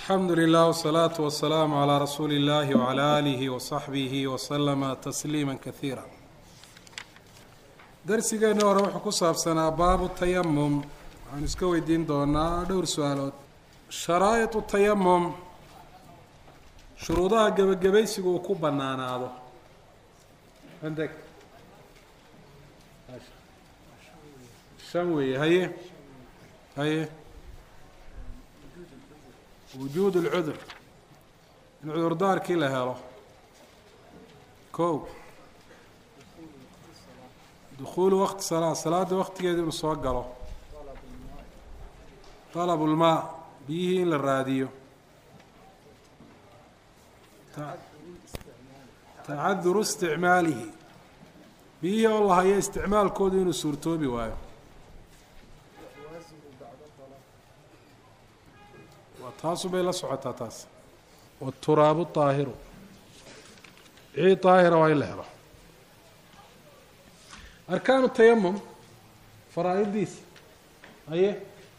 alxamdu lilah wsalaatu wasalaamu calaa rasuuli illahi wcala aalihi wasaxbihi waslama tasliima kasiira darsigeenna hore wuxuu ku saabsanaa baabu tayamum waxaanu iska weydiin doonaa dhowr su-aalood sharaa'iطu tayamum shuruudaha gebagabaysigu uu ku banaanaado andeg shan weeye haye haye wujuud اlcudur in cudurdaarkii la helo kow dukuulu waqti salaa salaada waqtigeeda inuu soo galo طalab اlmaa biyihii in la raadiyo tacaduru isticmaalihi biyihii oo la hayo isticmaalkoodu inuu suurtoobi waayo taasu bay la socotaa taas waturaabu طaahiru ciid طaahira waa in la helo arkaanu tayamum faraa-idiisa aye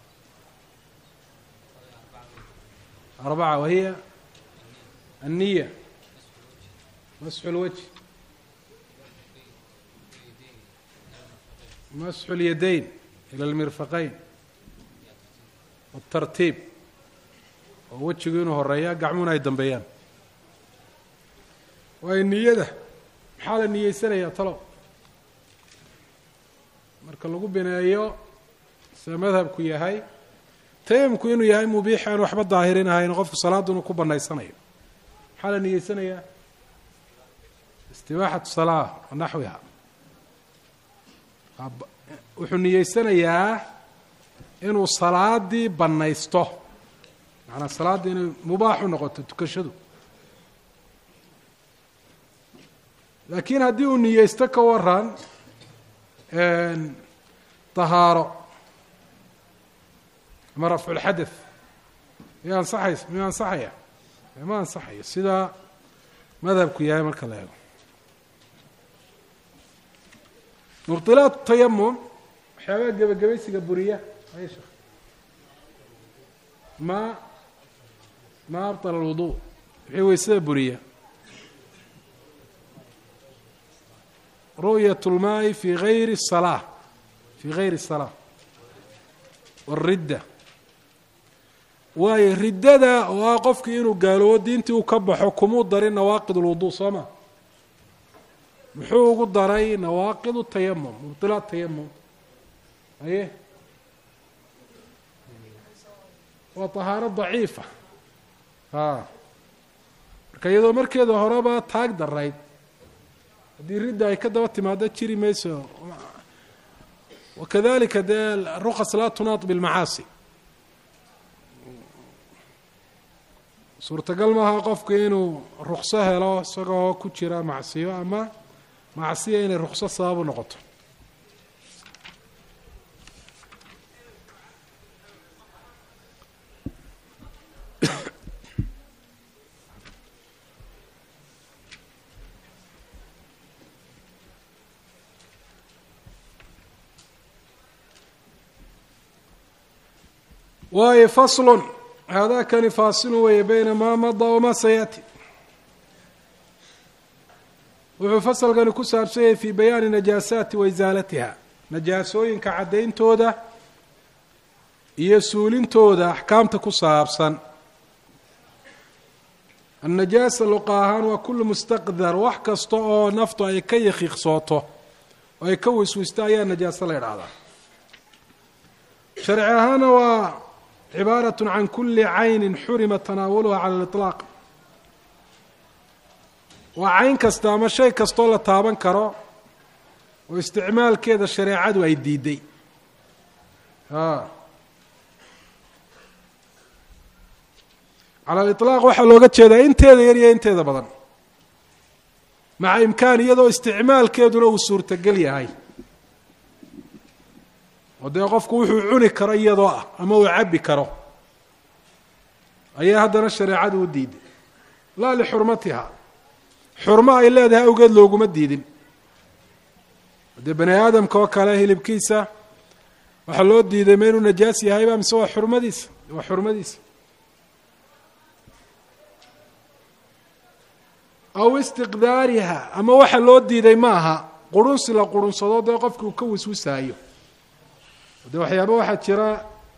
arbaca wahiya الniya masxu اlwجه masxu اlyadayn ilى اlmirfaqayn wالtartiib oo wejigu inuu horeeya gacmuhuna ay dambeeyaan waayo niyada maxaa la niyeysanayaa talow marka lagu bineeyo sida madhabku yahay tayamumku inuu yahay mubiix aan waxba daahirin ahayn qofku salaaddu inuu ku banaysanayo maxaa la niyeysanayaa istibaaxatu salaa wa naxwiha wuxuu niyeysanayaa inuu salaadii banaysto macanaa salaadda inay mubaax u noqoto tukashadu laakiin haddii uu niyeysto ka waran tahaaro ama rafculxadeth miya ansaxays miyu ansaxaya ma ansaxayo sidaa madhabku yahay marka la eego mubdilaat tayamum waxyaabaha gebagabaysiga buriya ay sheekh ma ma abطل الوضوء wixii weysada buriya ru'yaة الmaai fi غayri الصلاة fi غayri الصلاة والridda waayo riddada oo ah qofkii inuu gaaloobo diintii uu ka baxo kumuu darin nawaaqid الوضوء soo ma muxuu ugu daray nawaaqid التayamum mubطilaat tayamum aye waa طahaaro ضaciifa a marka iyadoo markeeda horeba taag darayd haddii ridda ay ka daba timaado jiri mayso wakadalika dee rukas laa tunaad bilmacaasi suurtagal maaha qofku inuu rukso helo isagoo ku jira macsiyo ama macsiya inay rukso sabab u noqoto waayo faslun haadaakani faasilu weeye bayna maa mada wamaa sayaati wuxuu fasalkani ku saabsan yahay fii bayaani najaasaati wa isaalatiha najaasooyinka caddayntooda iyo suulintooda axkaamta ku saabsan annajaasa luqa ahaan waa kullu mustaqdar wax kasta oo naftu ay ka yakiiqsooto oo ay ka wiswisto ayaa najaaso la idhaahdaa sharci ahaana waa cibaaraة can kuli cayni xurima tanaawuluha cala اliطlaaq waa cayn kasta ama shay kastoo la taaban karo oo isticmaalkeeda shareecadu ay diiday cala aliطlaaq waxaa looga jeedaa inteeda yar iyo inteeda badan maca imkaan iyadoo isticmaalkeeduna uu suurtogel yahay oo dee qofku wuxuu cuni karo iyadoo ah ama uu cabbi karo ayaa haddana shareecadu u diiday laa lixurmatiha xurmo ay leedahay awgeed looguma diidin dee bani aadamka oo kale hilibkiisa waxaa loo diiday ma inuu najaas yahayba mise waa xurmadiisa waa xurmadiisa aw istiqdaariha ama waxa loo diiday ma aha qurunsi la qurunsado dee qofki uu ka wiswisaayo de waxyaaba waxaa jira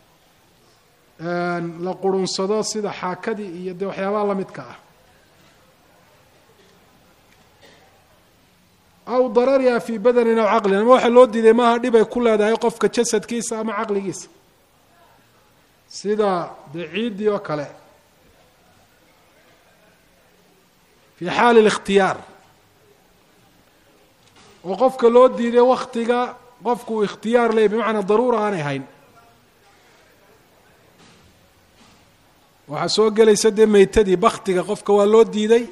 la qurunsado sida xaakadii iyo dee waxyaabaha lamidka ah aw darariha fii badanin aw caqlin ama waxa loo diiday maaha dhib ay ku leedahay qofka jasadkiisa ama caqligiisa sida dee ciiddii oo kale fi xaali اlikhtiyaar oo qofka loo diiday waktiga qofku uu ikhtiyaar leey bimacnaa daruura aanay hayn waxaa soo gelaysa dee meytadii baktiga qofka waa loo diiday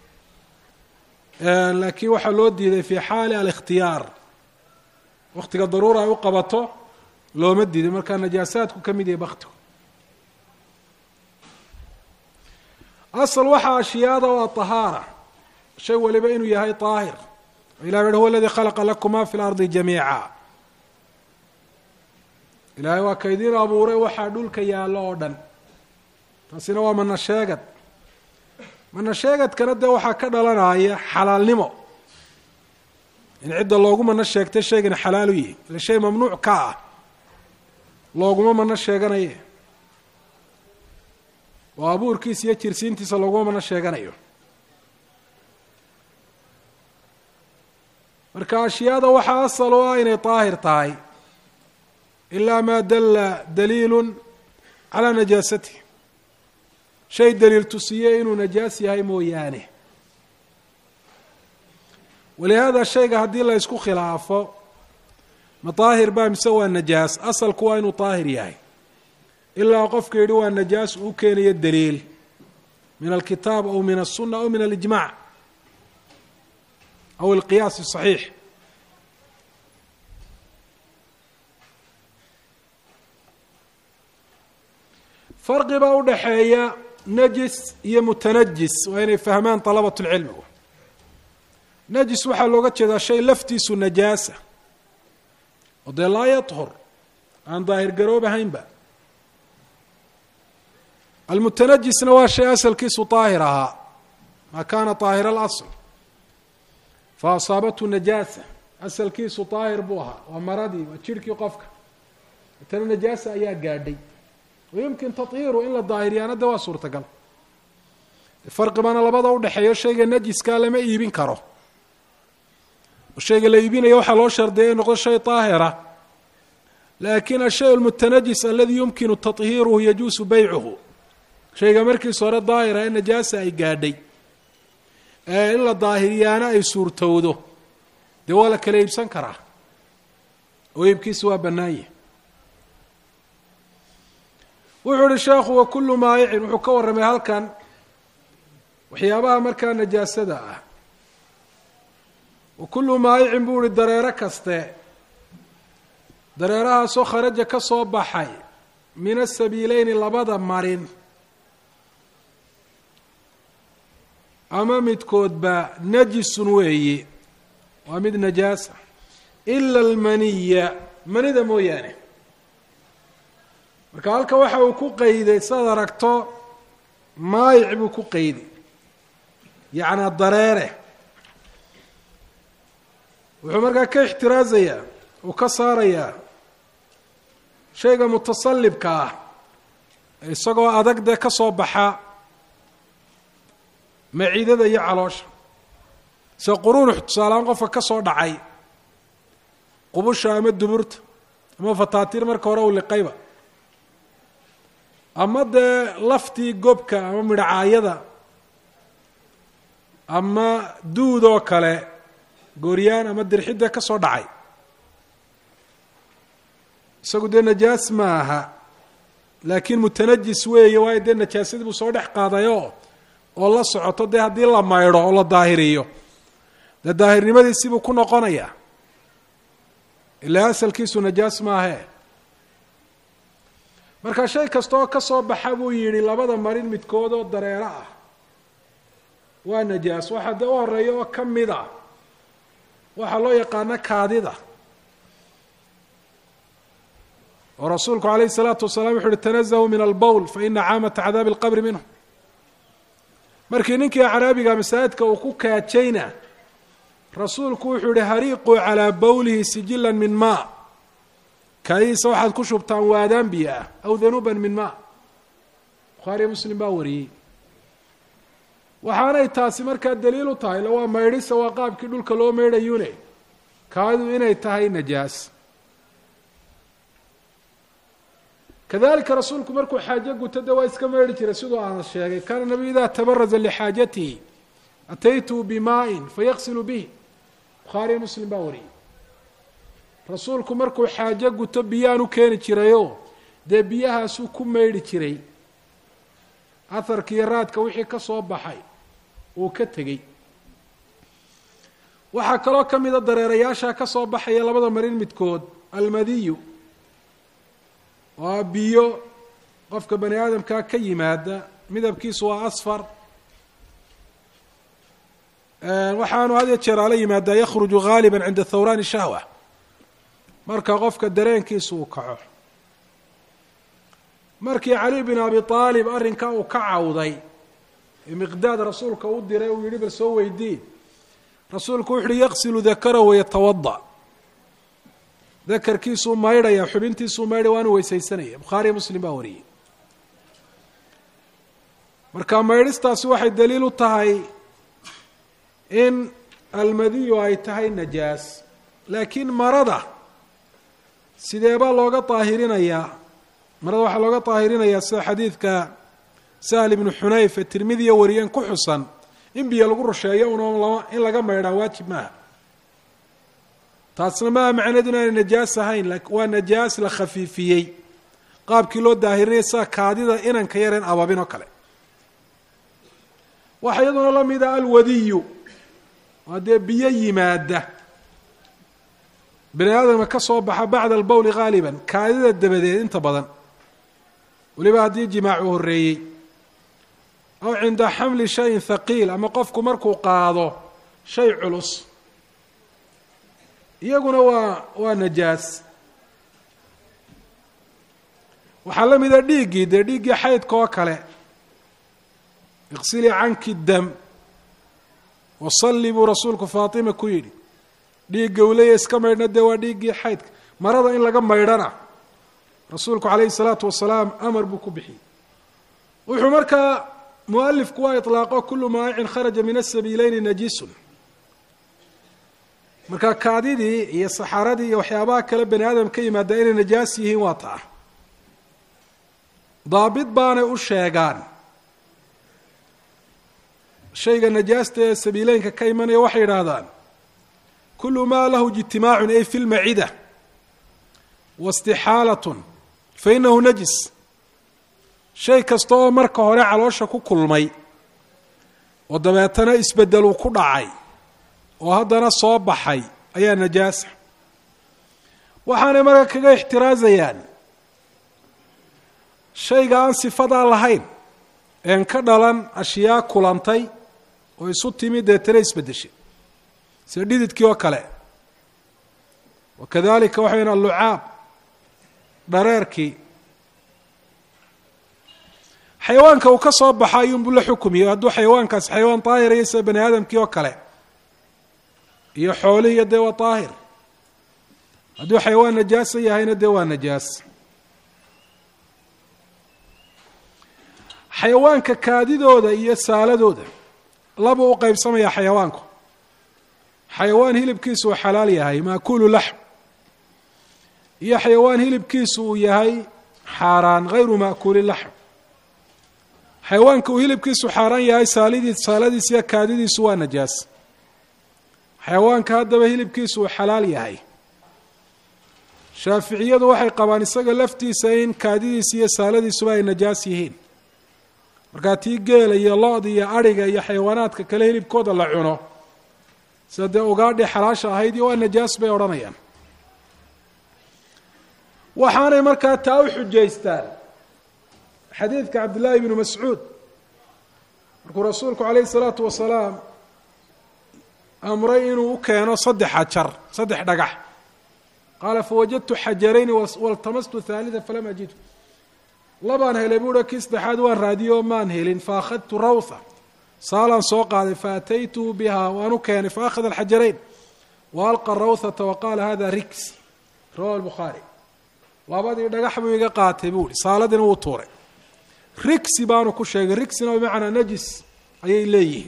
laakiin waxaa loo diiday fi xaali alikhtiyaar waktiga daruura ay u qabato looma diiday markaa najaasaadku ka mid yahay baktigu asal waxaa ashyaada waa طahaara shay waliba inuu yahay طaahir ilah uhi huwa aladii khalaqa lakuma fi اlardi jamiica ilaahay waa ka idiin abuuray waxaa dhulka yaallo oo dhan taasina waa mana sheegad mana sheegadkana dee waxaa ka dhalanaya xalaalnimo in cidda loogu mano sheegtay shaygana xalaalu yihi ila shay mamnuuc ka ah looguma mano sheeganaye oo abuurkiisa iyo jirsiintiisa looguma mano sheeganayo marka ashyaada waxaa asal u ah inay daahir tahay ilaa maa dalla daliilu calaa najaasatih shay daliil tusiye inuu najaas yahay mooyaane walihaada shayga haddii la ysku khilaafo ma daahir baa mise waa najaas asalku waa inuu daahir yahay ilaa qofka yidhi waa najaas uu keenayo daliil min alkitaab aw min الsuna aw min alijmac aw alqiyaas الصaxiix farqi baa udhaxeeya najis iyo mutanajis waa inay fahmaan طalabaة اlcilmi najis waxaa looga jeedaa shay laftiisu najaasa oo dee laa yaطhur aan daahir garoobahaynba almutanajisna waa shay asalkiisu daahir ahaa maa kaana daahir اlasl fa asaabathu najaasa asalkiisu daahir buu ahaa waa maradii waa jirhkii qofka tana najaasa ayaa gaadhay wayumkin tahiiru in la daahiriyaana de waa suurtagal farqi baana labada udhexeeyo shayga najiskaa lama iibin karo oo shayga la iibinaya waxaa loo shardeeya in noqdo shay daahira laakin ashay almutanajis aladi yumkinu tahiiruhu yajuusu beycuhu shayga markiisa hore daahira ee najaasa ay gaadhay ee in la daahiriyaana ay suurtowdo dee waa la kala iibsan karaa oo iibkiisa waa bannaanye wuxuu uhi sheekhu wa kullu maayicin wuxuu ka warramay halkan waxyaabaha markaa najaasada ah wa kullu maayicin buu ihi dareero kaste dareerahaasoo kharaja ka soo baxay min asabiileyni labada marin ama midkoodba najisun weeyi waa mid najaasa ila almaniya manida mooyaane marka halka waxa uu ku qeyday saad aragto maayic buu ku qeyday yacnaa dareere wuxuu markaa ka ixtiraazayaa uu ka saarayaa shayga mutasallibka ah isagoo adag dee ka soo baxa maciidada iyo caloosha sida quruunux tusaaleaan qofka ka soo dhacay qubusha ama duburta ama fataatiir marka hore uu liqayba ama dee laftii gobka ama midhacaayada ama duud oo kale gooryaan ama dirxidda ka soo dhacay isagu dee najaas ma aha laakiin mutanajis weeye waayo dee najaasadii buu soo dhex qaadayoo oo la socoto dee haddii la maydho oo la daahiriyo dee daahirnimadiisibuu ku noqonayaa ilaa asalkiisu najaas maahe marka shay kasta oo ka soo baxa buu yidhi labada marin midkood oo dareero ah waa najaas waxaa dee u horeeya oo ka mid a waxaa loo yaqaano kaadida oo rasuulku calayhi salaatu wasalaam wuxu uhi tanazahu min albowl fa ina caamata cadaabi alqabri minhu markii ninkii acraabiga masaajidka uu ku kaajayna rasuulku wuxuu yihi hariiquu calaa bowlihi sijilan min maa kaadihiisa waxaad ku shubtaan waadaan biyo ah aw danuuban min maa bukhaariyo muslim baa wariyey waxaanay taasi markaa daliil u tahay la waa maydhisa waa qaabkii dhulka loo maydhayune kaadidu inay tahay najaas kadalika rasuulku markuu xaajo guto de waa iska meydhi jiray siduu aan sheegay kaana nabiyu idaa tabaraza lixaajatihi ataytuu bimaa'in fayaqsilu bih bukhaariyo muslim baa wariyey rasuulku markuu xaajo guto biyaan u keeni jirayoo dee biyahaasuu ku meydhi jiray aharkiiyo raadka wixii ka soo baxay uu ka tegey waxaa kaloo ka mida dareerayaasha ka soo baxaya labada marin midkood almadiyu waa biyo qofka bani aadamkaa ka yimaada midabkiisu waa asfar waxaanu had iyo jeer ala yimaadaa yakhruju gaaliba cinda thawraani shahwa marka qofka dareenkiisu uu kaco markii cali bin abi aalib arrinkaa uu ka cawday ee miqdaad rasuulka u diray uu yihi bal soo weydii rasuulku wuxu uhi yaqsilu dakara wayatawada dakarkiisuu maydhaya xubintiisuu maydhaya waanu weysaysanaya bukhaariyo muslim baa wariyey marka maydhistaasi waxay daliil u tahay in almadiyu ay tahay najaas laakiin marada sideebaa looga daahirinayaa marada waxaa looga daahirinayaa sida xadiidka sahl ibnu xunayf ee tirmidiya wariyeen ku xusan in biyo lagu rusheeyo un in laga maydhaa waajib maaha taasna maaha macneedu inaanay najaas ahayn waa najaas la khafiifiyey qaabkii loo daahirinaya sida kaadida inanka yareen ababin oo kale waxaa iyaduna la mida alwadiyu waa dee biyo yimaada bani aadamka ka soo baxa bacda albowli gaaliban kaadida dabadeed inta badan weliba haddii jimaacu horreeyey aw cinda xamli shayin thaqiil ama qofku markuu qaado shay culus iyaguna waa waa najaas waxaa la mida dhiiggii dee dhiiggii xaydka oo kale iqsilii canki dam wasalli buu rasuulku faatima ku yidhi dhiigga uu leeya iska maydhna dee waa dhiiggii xaydka marada in laga maydhana rasuulku calayhi salaatu wasalaam amar buu ku bixiyey wuxuu markaa mualifku waa ilaaqo kulu maa'icin kharaja min asabiileyni najisun marka kaadidii iyo saxaradii iyo waxyaabaha kale bani aadam ka yimaada inay najaas yihiin waa taa daabit baanay u sheegaan shayga najaasta ee sabiileynka ka imanaya waxay yidhaahdaan kulu maa lahu ijtimaacun ay fi lmacida wastixaalatun fa inahu najis shay kasta oo marka hore caloosha ku kulmay oo dabeetana isbeddeluu ku dhacay oo haddana soo baxay ayaa najaasa waxaanay marka kaga ixtiraazayaan shayga aan sifadaa lahayn een ka dhalan ashyaa kulantay oo isu timi deetana isbeddeshay sida dhididkii oo kale wa kadalika waxayn allucaab dhareerkii xayawaanka uu ka soo baxa ayuunbuu la xukumiyo hadduu xayawaankaasi xayawaan daahiraya sida bani aadamkii oo kale iyo xoolihiiyo dee waa daahir hadduu xayawaan najaasa yahayna dee waa najaas xayawaanka kaadidooda iyo saaladooda labuu u qeybsamayaa xayawaanku xayawaan hilibkiisu uu xalaal yahay maakulu laxm iyo xayawaan hilibkiisu uu yahay xaaraan hayru maakuli laxm xayawaanka uu hilibkiisu xaaraan yahay saalidii saaladiis iyo kaadidiisu waa najaas xayawaanka haddaba hilibkiisu uu xalaal yahay shaaficiyadu waxay qabaan isaga laftiisa in kaadidiisa iyo saaladiisuba ay najaas yihiin markaa tii geela iyo lo-da iyo adhiga iyo xayawaanaadka kale hilibkooda la cuno sida dee ugaadhi xalaasha ahayd iyo waa najaas bay odhanayaan waxaanay markaa taa u xujaystaan xadiidka cabdillaahi bnu mascuud markuu rasuulku calayhi salaatu wasalaam amray inuu u keeno saddex xajar saddex dhagax qaala fawajadtu xajarayni waltamastu haalida falam ajidhu labaan helay buuha kii saddexaad waan raadiyo maan helin faakhadtu rawha saalaan soo qaaday faataytuhu biha waan u keenay faakhada alxajarayn wa alqa rawthata wa qaala hada riks rawahu lbukhaari labadii dhagax buu iga qaatay buu ihi saaladiina wuu tuuray rigsi baanu ku sheegay rigsina bimacnaa najis ayay leeyihiin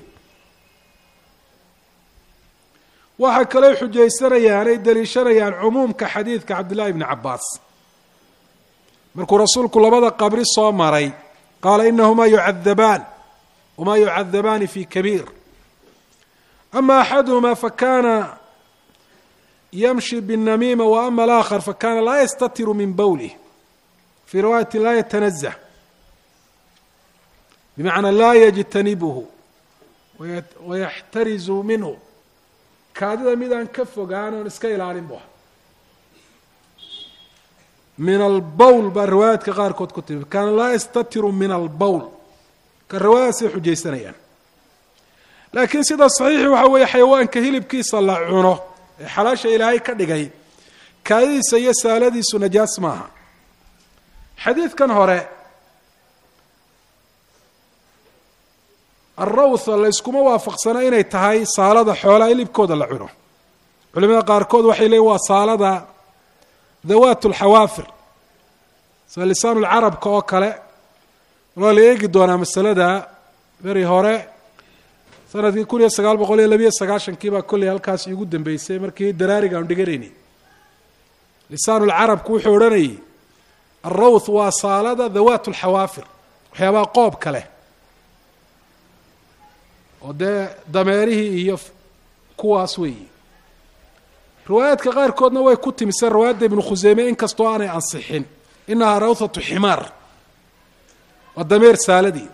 waxay kaloo xujaysanayaan ay daliishanayaan cumuumka xadiidka cabdillahi bni cabaas markuu rasuulku labada qabri soo maray qaala inahumaa yucadabaan wamaa yucadabaani fi kabiir ama axaduhuma fakana yamshi bالnamiima wa ama alaakhar fakana laa yastatiru min bowlih fii riwaayati laa yatanazah bimacnaa laa yajtanibhu wayaxtarizu minhu kaadida midaan ka fogaan oon iska ilaalin bu aha min albowl baa riwaayaadka qaarkood ku timi kaana laa yastatiru min albowl ka riwaayadaasay xujaysanayaan laakiin sida saxiixi waxa weeye xayawaanka hilibkiisa la cuno ee xalaasha ilaahay ka dhigay kaadidiisa iyo saaladiisu najaas maaha xadiidkan hore alrawtha layskuma waafaqsana inay tahay saalada xoolaha hilibkooda la cuno culimada qaarkood waxay leeyiin waa saalada dawaat alxawaafir sida lisaan lcarabka oo kale waa la eegi doonaa masalada beri hore sanadkii kun iyo sagaal boqol iyo labiyo sagaashankii baa kolley halkaas iigu dambeysay markii daraariga aan dhiganaynay lisaan lcarabku wuxuu odhanayay alrawth waa saalada dawaat alxawaafir waxyaabaha qoobka leh oo dee dameerihii iyo kuwaas weeyi riwaayaadka qaarkoodna way ku timiseen riwaayadda ibnu khuseyme inkastoo aanay ansixin inahaa rawthatu ximaar waa dameer saaladii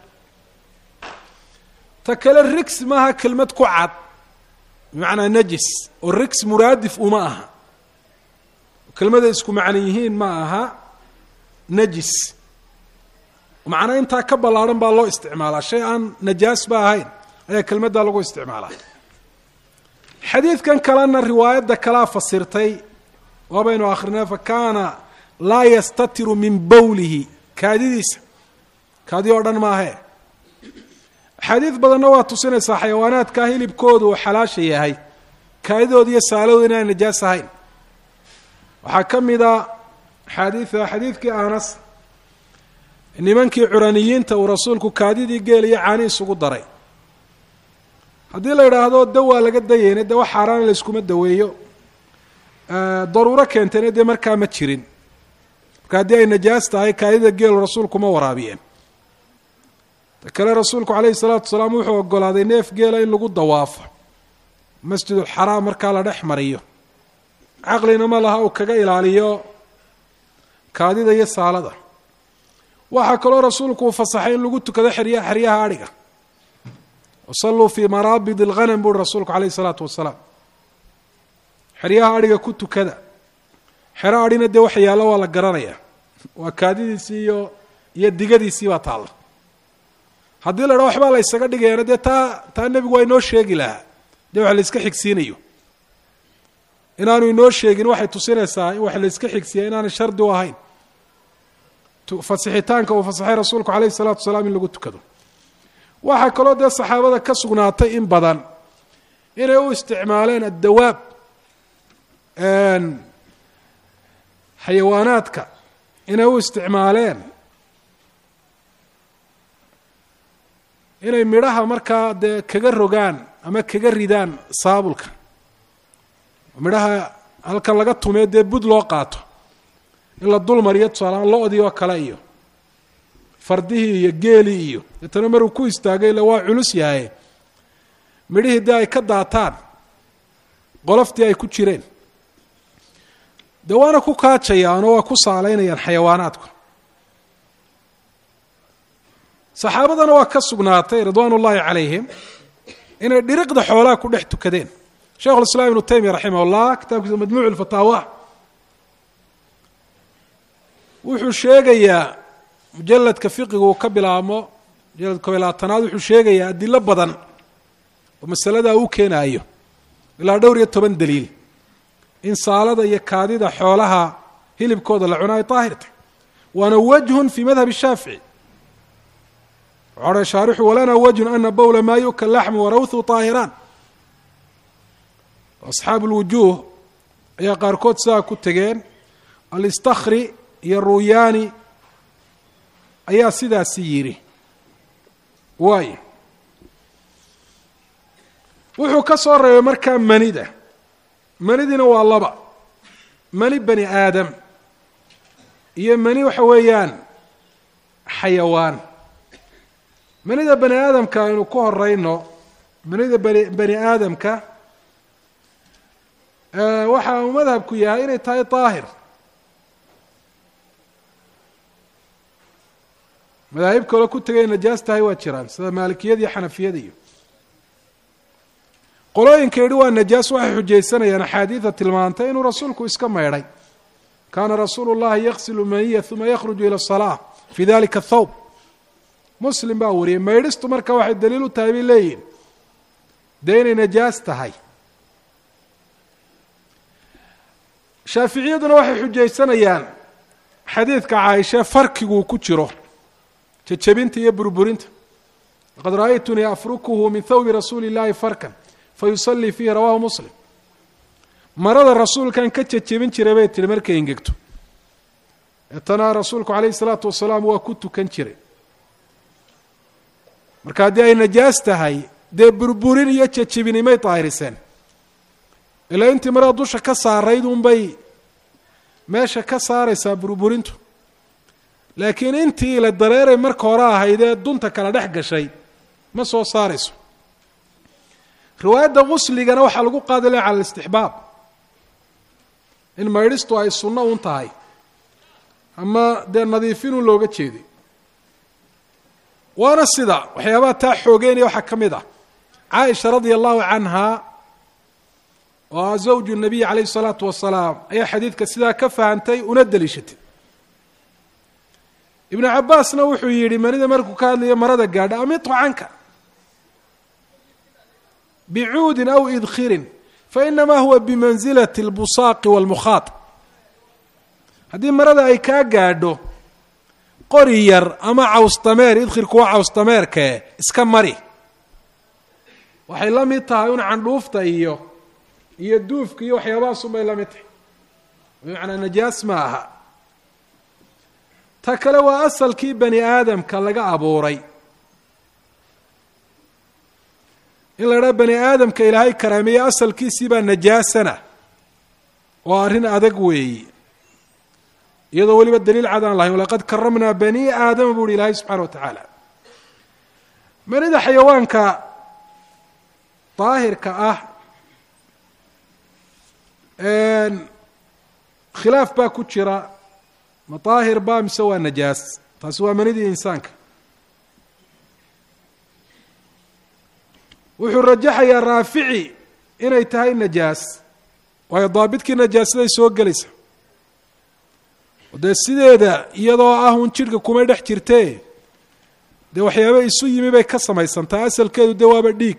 ta kale rigs maaha kelmad ku cad bimacnaa najis oo rigs muraadif uma aha kelmaday isku macno yihiin ma aha najis macnaa intaa ka ballaadhan baa loo isticmaalaa shay aan najaas ba ahayn ayaa kelmaddaa lagu isticmaalaa xadiidkan kalena riwaayadda kalaa fasirtay waabaynu akrinay fa kaana laa yastatiru min bowlihi kaadidiisa kaadi oo dhan maahee axaadiid badanna waa tusinaysaa xayawaanaadka hilibkoodu uu xalaasha yahay kaadidooda iyo saaladooda inaan najaas ahayn waxaa ka mida axaadiida xadiidkii anas nimankii curaniyiinta uu rasuulku kaadidii geel iyo caani isugu daray haddii la idhaahdo dawaa laga dayeyna dee wax xaaraana layskuma daweeyo daruuro keentayna dee markaa ma jirin marka haddii ay najaas tahay kaadida geelu rasuulku ma waraabiyeen ta kale rasuulku calayhi salaatu wasalaam wuxuu ogolaaday neef geela in lagu dawaafo masjidulxaraam markaa la dhex mariyo caqlina ma laha uu kaga ilaaliyo kaadida iyo saalada waxaa kaloo rasuulku uu fasaxay in lagu tukado xerya xeryaha adhiga wasalluu fii maraabid alghanam buuri rasuulku calayhi isalaatu wasalaam xeryaha adhiga ku tukada xero adhina dee waxa yaallo waa la garanayaa waa kaadidiisii iyo iyo digadiisii baa taalla haddii la dhaa waxbaa la ysaga dhigayaana dee taa taa nebigu waa inoo sheegi lahaa dee wax la iska xigsiinayo inaanu inoo sheegin waxay tusinaysaa in wax la iska xigsiiya inaanay shardi u ahayn fasixitaanka uu fasaxay rasuulku calayhi isalaatu wasalaam in lagu tukado waxaa kaloo dee saxaabada ka sugnaatay in badan inay u isticmaaleen addawaab xayawaanaadka inay u isticmaaleen inay midhaha markaa dee kaga rogaan ama kaga ridaan saabulka midhaha halkan laga tumee dee bud loo qaato in la dul mariyo tusaalahaan lo-dii oo kale iyo fardihii iyo geelii iyo deetana maruu ku istaagay ila waa culus yahay midhihii dee ay ka daataan qoloftii ay ku jireen dee waana ku kaajayaan oo waa ku saalaynayaan xayawaanaadku saxaabadana waa ka sugnaatay ridwaan ullaahi calayhim inay dhiriqda xoolaha ku dhex tukadeen sheikhu lislaam ibnu taymiya raximah llah kitaabkiisa majmuuc lfataawa wuxuu sheegayaa mujaladka fiqigu uu ka bilaabmo mujalad kob iyo labaatanaad wuxuu sheegayaa adilo badan oo masaladaa uu keenaayo ilaa dhowr iyo toban daliil in saalada iyo kaadida xoolaha hilibkooda la cuno ay daahir tahay waana wajhun fii madhab shaafici waxaa shaarixu walana wajhun ana bowla maa yu'kal laxmu warawthu طaahiraan asxaabu اlwujuuh ayaa qaarkood sidaa ku tegeen alistakri iyo ruyaani ayaa sidaasi yidhi waayo wuxuu ka soo reebay markaa manida manidina waa laba mani bani aadam iyo mani waxa weeyaan xayawaan manida bani aadamka aynu ku horeyno manida bani bani aadamka waxa uu madhabku yahay inay tahay daahir madaahib kaloo ku tegay najaas tahay waa jiraan sida maalikiyada iyo xanafiyada iyo qolooyinka yidhi waa najaas waxay xujaysanayaan axaadiida tilmaantay inuu rasuulku iska maydhay kaana rasuulu llahi yaqsilu maniya uma yakhruju ila asalaa fi dalika athawb muslim baa wariyey maydhistu marka waxay daliil u tahay bay leeyihin dee inay najaas tahay shaaficiyaduna waxay xujaysanayaan xadiidka caaisha farkiguu ku jiro jejebinta iyo burburinta laqad ra'aytunii afrukuhu min thawbi rasuuli اllahi farkan fayusallii fiihi rawahu muslim marada rasuulkan ka jejebin jiray bay tihi markay engegto eetana rasuulku calayhi salaatu wasalaam waa ku tukan jiray marka haddii ay najaas tahay dee burburin iyo jejebinimay daahiriseen ilaa intii marada dusha ka saarayd unbay meesha ka saaraysaa burburintu laakiin intii la dareeray marka hore ahayd ee dunta kala dhex gashay ma soo saarayso riwaayadda qusligana waxaa lagu qaadilaya cala alistixbaab in maydhistu ay sunno un tahay ama dee nadiifinun looga jeeday waana sida waxyaabaha taa xoogeynaya waxaa ka mid ah caaisha radia allahu canha oo ah zawju nabiy calayhi salaatu wasalaam ayaa xadiidka sidaa ka fahantay una deliishatay ibnu cabaasna wuxuu yidhi manida markuu ka hadlayo marada gaadha amitu canka bicuudin aw idkhirin fainamaa huwa bimansilati اlbusaaqi wاlmukhaad haddii marada ay kaa gaadho qori yar ama cawsdameer idkhirku waa cawsdameerkee iska mari waxay la mid tahay un candhuufta iyo iyo duufka iyo waxyaabahaas unbay la mid tahay bimacnaa najaas ma aha ta kale waa asalkii bani aadamka laga abuuray in la idhaha bani aadamka ilaahay karaameeye asalkiisii baa najaasana oo arrin adag weeyi iyadoo weliba daliil cad aan lahayn walaqad karamnaa bani aadama bu uhi ilaahay subxana wa tacaala manida xayawaanka daahirka ah khilaaf baa ku jira ma daahir ba mise waa najaas taasi waa manidii insaanka wuxuu rajaxayaa raafici inay tahay najaas waayo daabidkii najaasaday soo gelaysa dee sideeda iyadoo ah un jidhka kumay dhex jirtee dee waxyaaba isu yimi bay ka samaysantaa asalkeedu dee waaba dhiig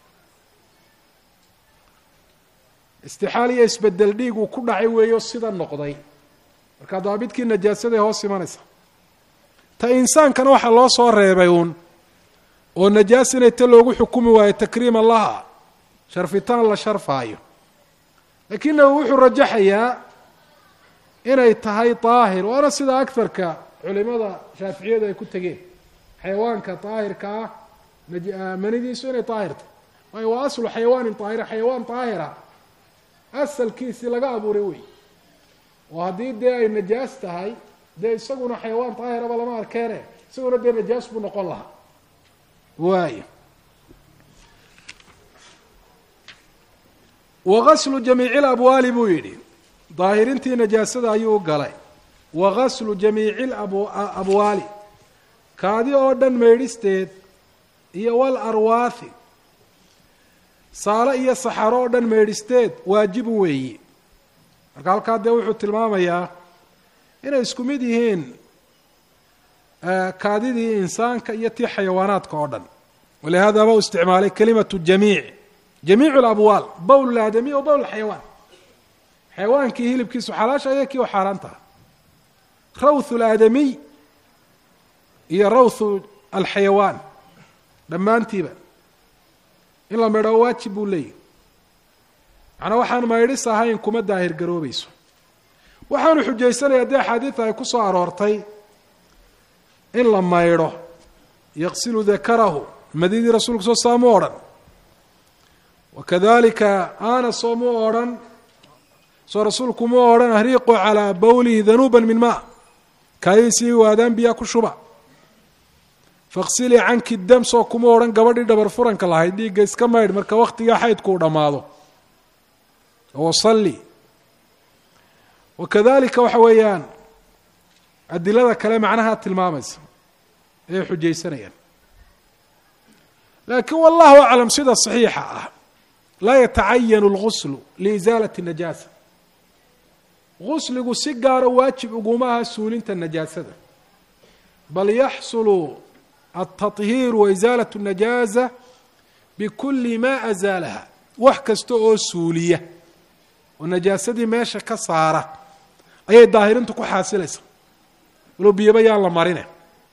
istixaal iyo isbedel dhiig uu ku dhacay weeyo sida noqday marka daabidkii najaasaday hoos imanaysa ta insaankana waxaa loo soo reebay uun oo najaas inay ta loogu xukumi waayo takriima laha sharfitaan la sharfaayo lakiinahu wuxuu rajaxayaa inay tahay daahir waana sida agarka culimada shaaficiyadu ay ku tegeen xayawaanka daahirka ah manidiisu inay daahir tahay waayo waa aslu xayawaanin daahira xayawaan daahira asalkiisii laga abuuray wey oo haddii dee ay najaas tahay dee isaguna xayawaan daahiraba lama arkeene isaguna dee najaas buu noqon lahaa waay wagaslu jamiici labwaali buu yidhi daahirintii najaasada ayuu u galay wagaslu jamiici labwaali kaadi oo dhan meydhisteed iyo wal arwaathi saalo iyo saxaro oo dhan meydhisteed waajibu weeyi marka halkaa dee wuxuu tilmaamayaa inay isku mid yihiin kaadidii insaanka iyo tii xayawaanaadka oo dhan walihada ba u isticmaalay kalimatu jamiic jamiic alabwaal bowl laadamiy o bowl xayawaan xayawaankii hilibkiisu xalaasha iyo kii u xaaraan taha rawthu laadamiy iyo rawthu alxayawaan dhammaantiiba in la maydho waajib buu leeyahy macnaa waxaan maydhis ahayn kuma daahir garoobayso waxaanu xujaysanaya haddii axaadiida ay ku soo aroortay in la maydho yaqsilu dakarahu madidii rasuulku soo saa mu odhan wakadalika anas oo mu odhan soo rasuulku mu odhan ahriiqu calaa bowlihi danuuba min maa kaayadiisii waadaan biyaa ku shuba faqsilii canki dam soo kuma odhan gabadhii dhabar furanka lahayd dhiigga iska maydh marka waktigaa xaydku uu dhammaado wasalli wakadalika waxa weeyaan adilada kale macnaha tilmaamaysa ayay xujaysanayaan laakiin wallahu aclam sida saxiixa ah laa yatacayanu اlguslu liisaalati najaasa gusligu si gaaro waajib uguma aha suulinta najaasada bal yaxsulu altaطhiir waisaalat الnajaasa bikuli ma azaalaha wax kasta oo suuliya oo najaasadii meesha ka saara ayay daahirintu ku xaasilaysa walow biyaba yaan la marine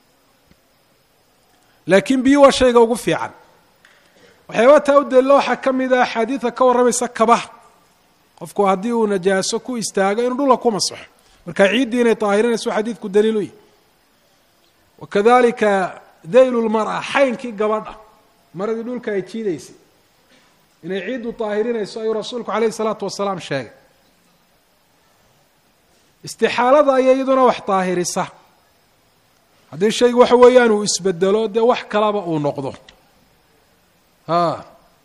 laakiin biyo waa shayga ugu fiican waxyaaba taa u daliila waxaa ka mid a axaadiida ka warramaysa kabaha qofku haddii uu najaaso ku istaago inuu dhula ku masaxo marka ciiddii inay daahirinayso xadiidku daliil u yahy wakadalika daylu lmara xaynkii gabadha maradii dhulka ay jiidaysay inay ciiddu daahirinayso ayuu rasuulku calayhi salaatu wasalaam sheegay istixaalada ayaa iyaduna wax daahirisa haddii shaygu waxa weeyaan uu isbedelo dee wax kalaba uu noqdo a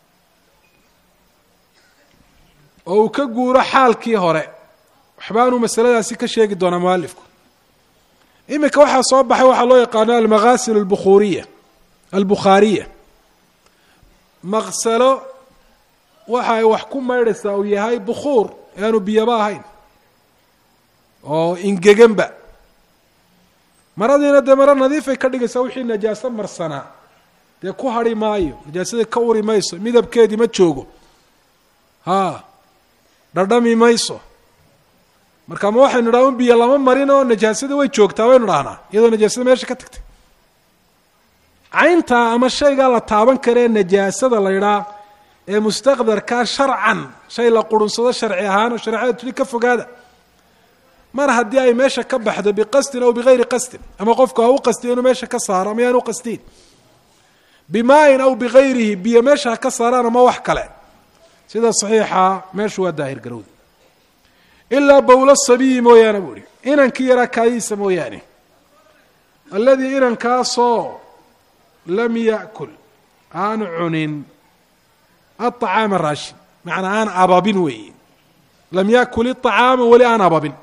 oo uu ka guuro xaalkii hore waxbaanuu masaladaasi ka sheegi doonaa mualifku iminka waxaa soo baxay waxaa loo yaqaano almaghasil albukhuriya albukhaariya maqsalo waxa ay wax ku maydhaysaa uu yahay bukhuur ee aanu biyaba ahayn oo ingeganba maradiina dee maro nadiifay ka dhigaysaa wixii najaaso marsanaa dee ku hadhi maayo najaasadii ka uri mayso midabkeedii ma joogo haa dhadhami mayso marka ma waxaynu dhaha un biyo lama marin oo najaasadii way joogtaa waynu dhahnaa iyadoo najaasada meesha ka tagtay cayntaa ama shaygaa la taaban karee najaasada la ydhaa ee mustaqdarkaa sharcan shay la qurunsado sharci ahaan oo shareecada tuli ka fogaada mar haddii ay meesha ka baxdo biqasdin aw bigayri qasdin ama qofku ha u qastiyo inuu meesha ka saaro ama yaan u qastiin bimaayin aw bigayrihi biyo meesha ha ka saaraan ama wax kale sida saxiixa meeshu waa daahir garowda ilaa bowlo sabiyi mooyaane buu ihi inankii yaraa kaayiisa mooyaane alladii inankaasoo lam ya'kul aan cunin aطacaama raashin macnaa aan ababin weeye lam yakul iطacaama weli aan ababin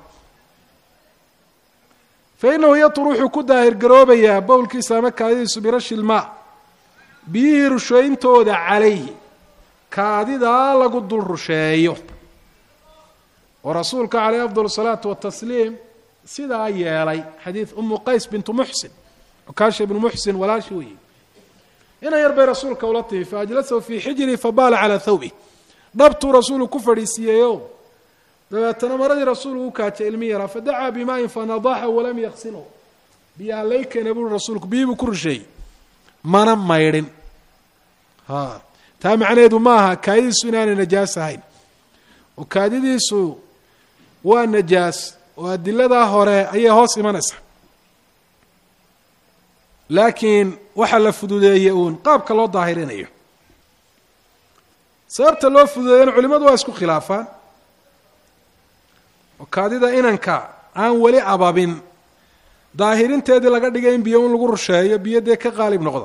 fainahu yatur wuxuu ku daahir garoobayaa bowlkiisa ama kaadidiisu birashi ilmaa biyihii rushayntooda calayhi kaadidaa lagu dul rusheeyo oo rasuulka caleyh afdal الsalaatu watasliim sidaa yeelay xadiid umu qays bintu muxsin cukaasha ibnu muxsin walaashi weeye ina yar bay rasuulka ula timi faajlasahu fii xijrii fabaala calaa thawbih dhabtuu rasuulu ku fadhiisiiyeyo dabeetana maradii rasuulku u kaajay ilmi yaraa fadacaa bimaayin fanadaxa walam yaksilhu biyaha lay keena buuri rasuulku biyii buu ku rusheeyey mana maydhin ha taa macnaheedu maaha kaadidiisu inaanay najaas ahayn oo kaadidiisu waa najaas oo adiladaa hore ayay hoos imanaysaa laakiin waxaa la fududeeyey uun qaabka loo daahirinayo sababta loo fududeeyana culimadu waa isku khilaafaan oo kaadida inanka aan weli ababin daahirinteedii laga dhigay in biyo un lagu rusheeyo biyo dee ka qaalib noqda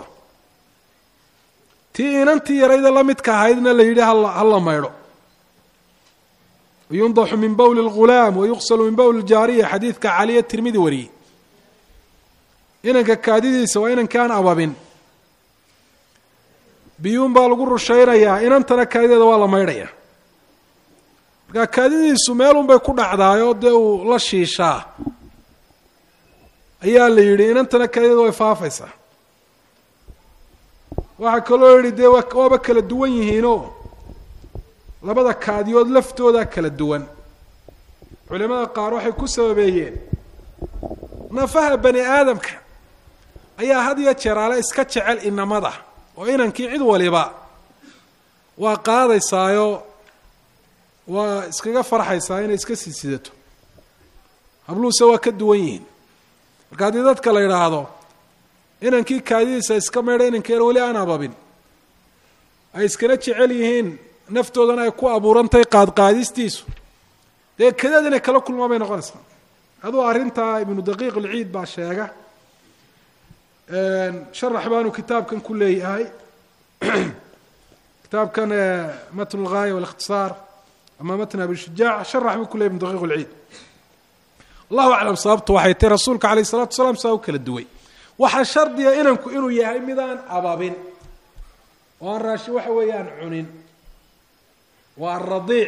tii inantii yarayda la midka ahaydna la yidhi hala maydho yundaxu min bowli اlghulaam wayuqsalu min bowli اljaariya xadiidka caliya tirmidi wariyey inanka kaadidiisa waa inanka aan ababin biyuun baa lagu rushaynayaa inantana kaadideeda waa la maydhaya markaa kaadidiisu meelun bay ku dhacdaayoo dee uu la shiishaa ayaa la yidhi inantana kaadideeda way faafaysaa waxaa kaloo yidhi dee waaba kala duwan yihiinoo labada kaadiyood laftooda kala duwan culimada qaar waxay ku sababeeyeen nafaha bani aadamka ayaa had iyo jeeraale iska jecel inamada oo inankii cid waliba waa qaadaysaayo waa iskaga farxaysaa inay iska sii sidato habluuse waa ka duwan yihiin marka haddii dadka la yidhaahdo inankii kaadidiisa iska meydha inankeena weli aan ababin ay iskana jecel yihiin naftoodana ay ku abuurantahay qaadqaadistiisu dee kadeed inay kala kulmaan bay noqonaysaa aduu arrintaa ibnu daqiiq ulciid baa sheega sharax baanu kitaabkan ku leeyahay kitaabkan matn lgaaya walikhtisaar ama matn abi shujaac sharax buu ku leyahy ibnu daqiiq ulciid allahu aclam sababtu waxay tahy rasuulka alayh isalatu wasalaam saa u kala duway waxaa shardiga inanku inuu yahay midaan ababin oo aan raashin waxa weeyaan cunin waa aradiic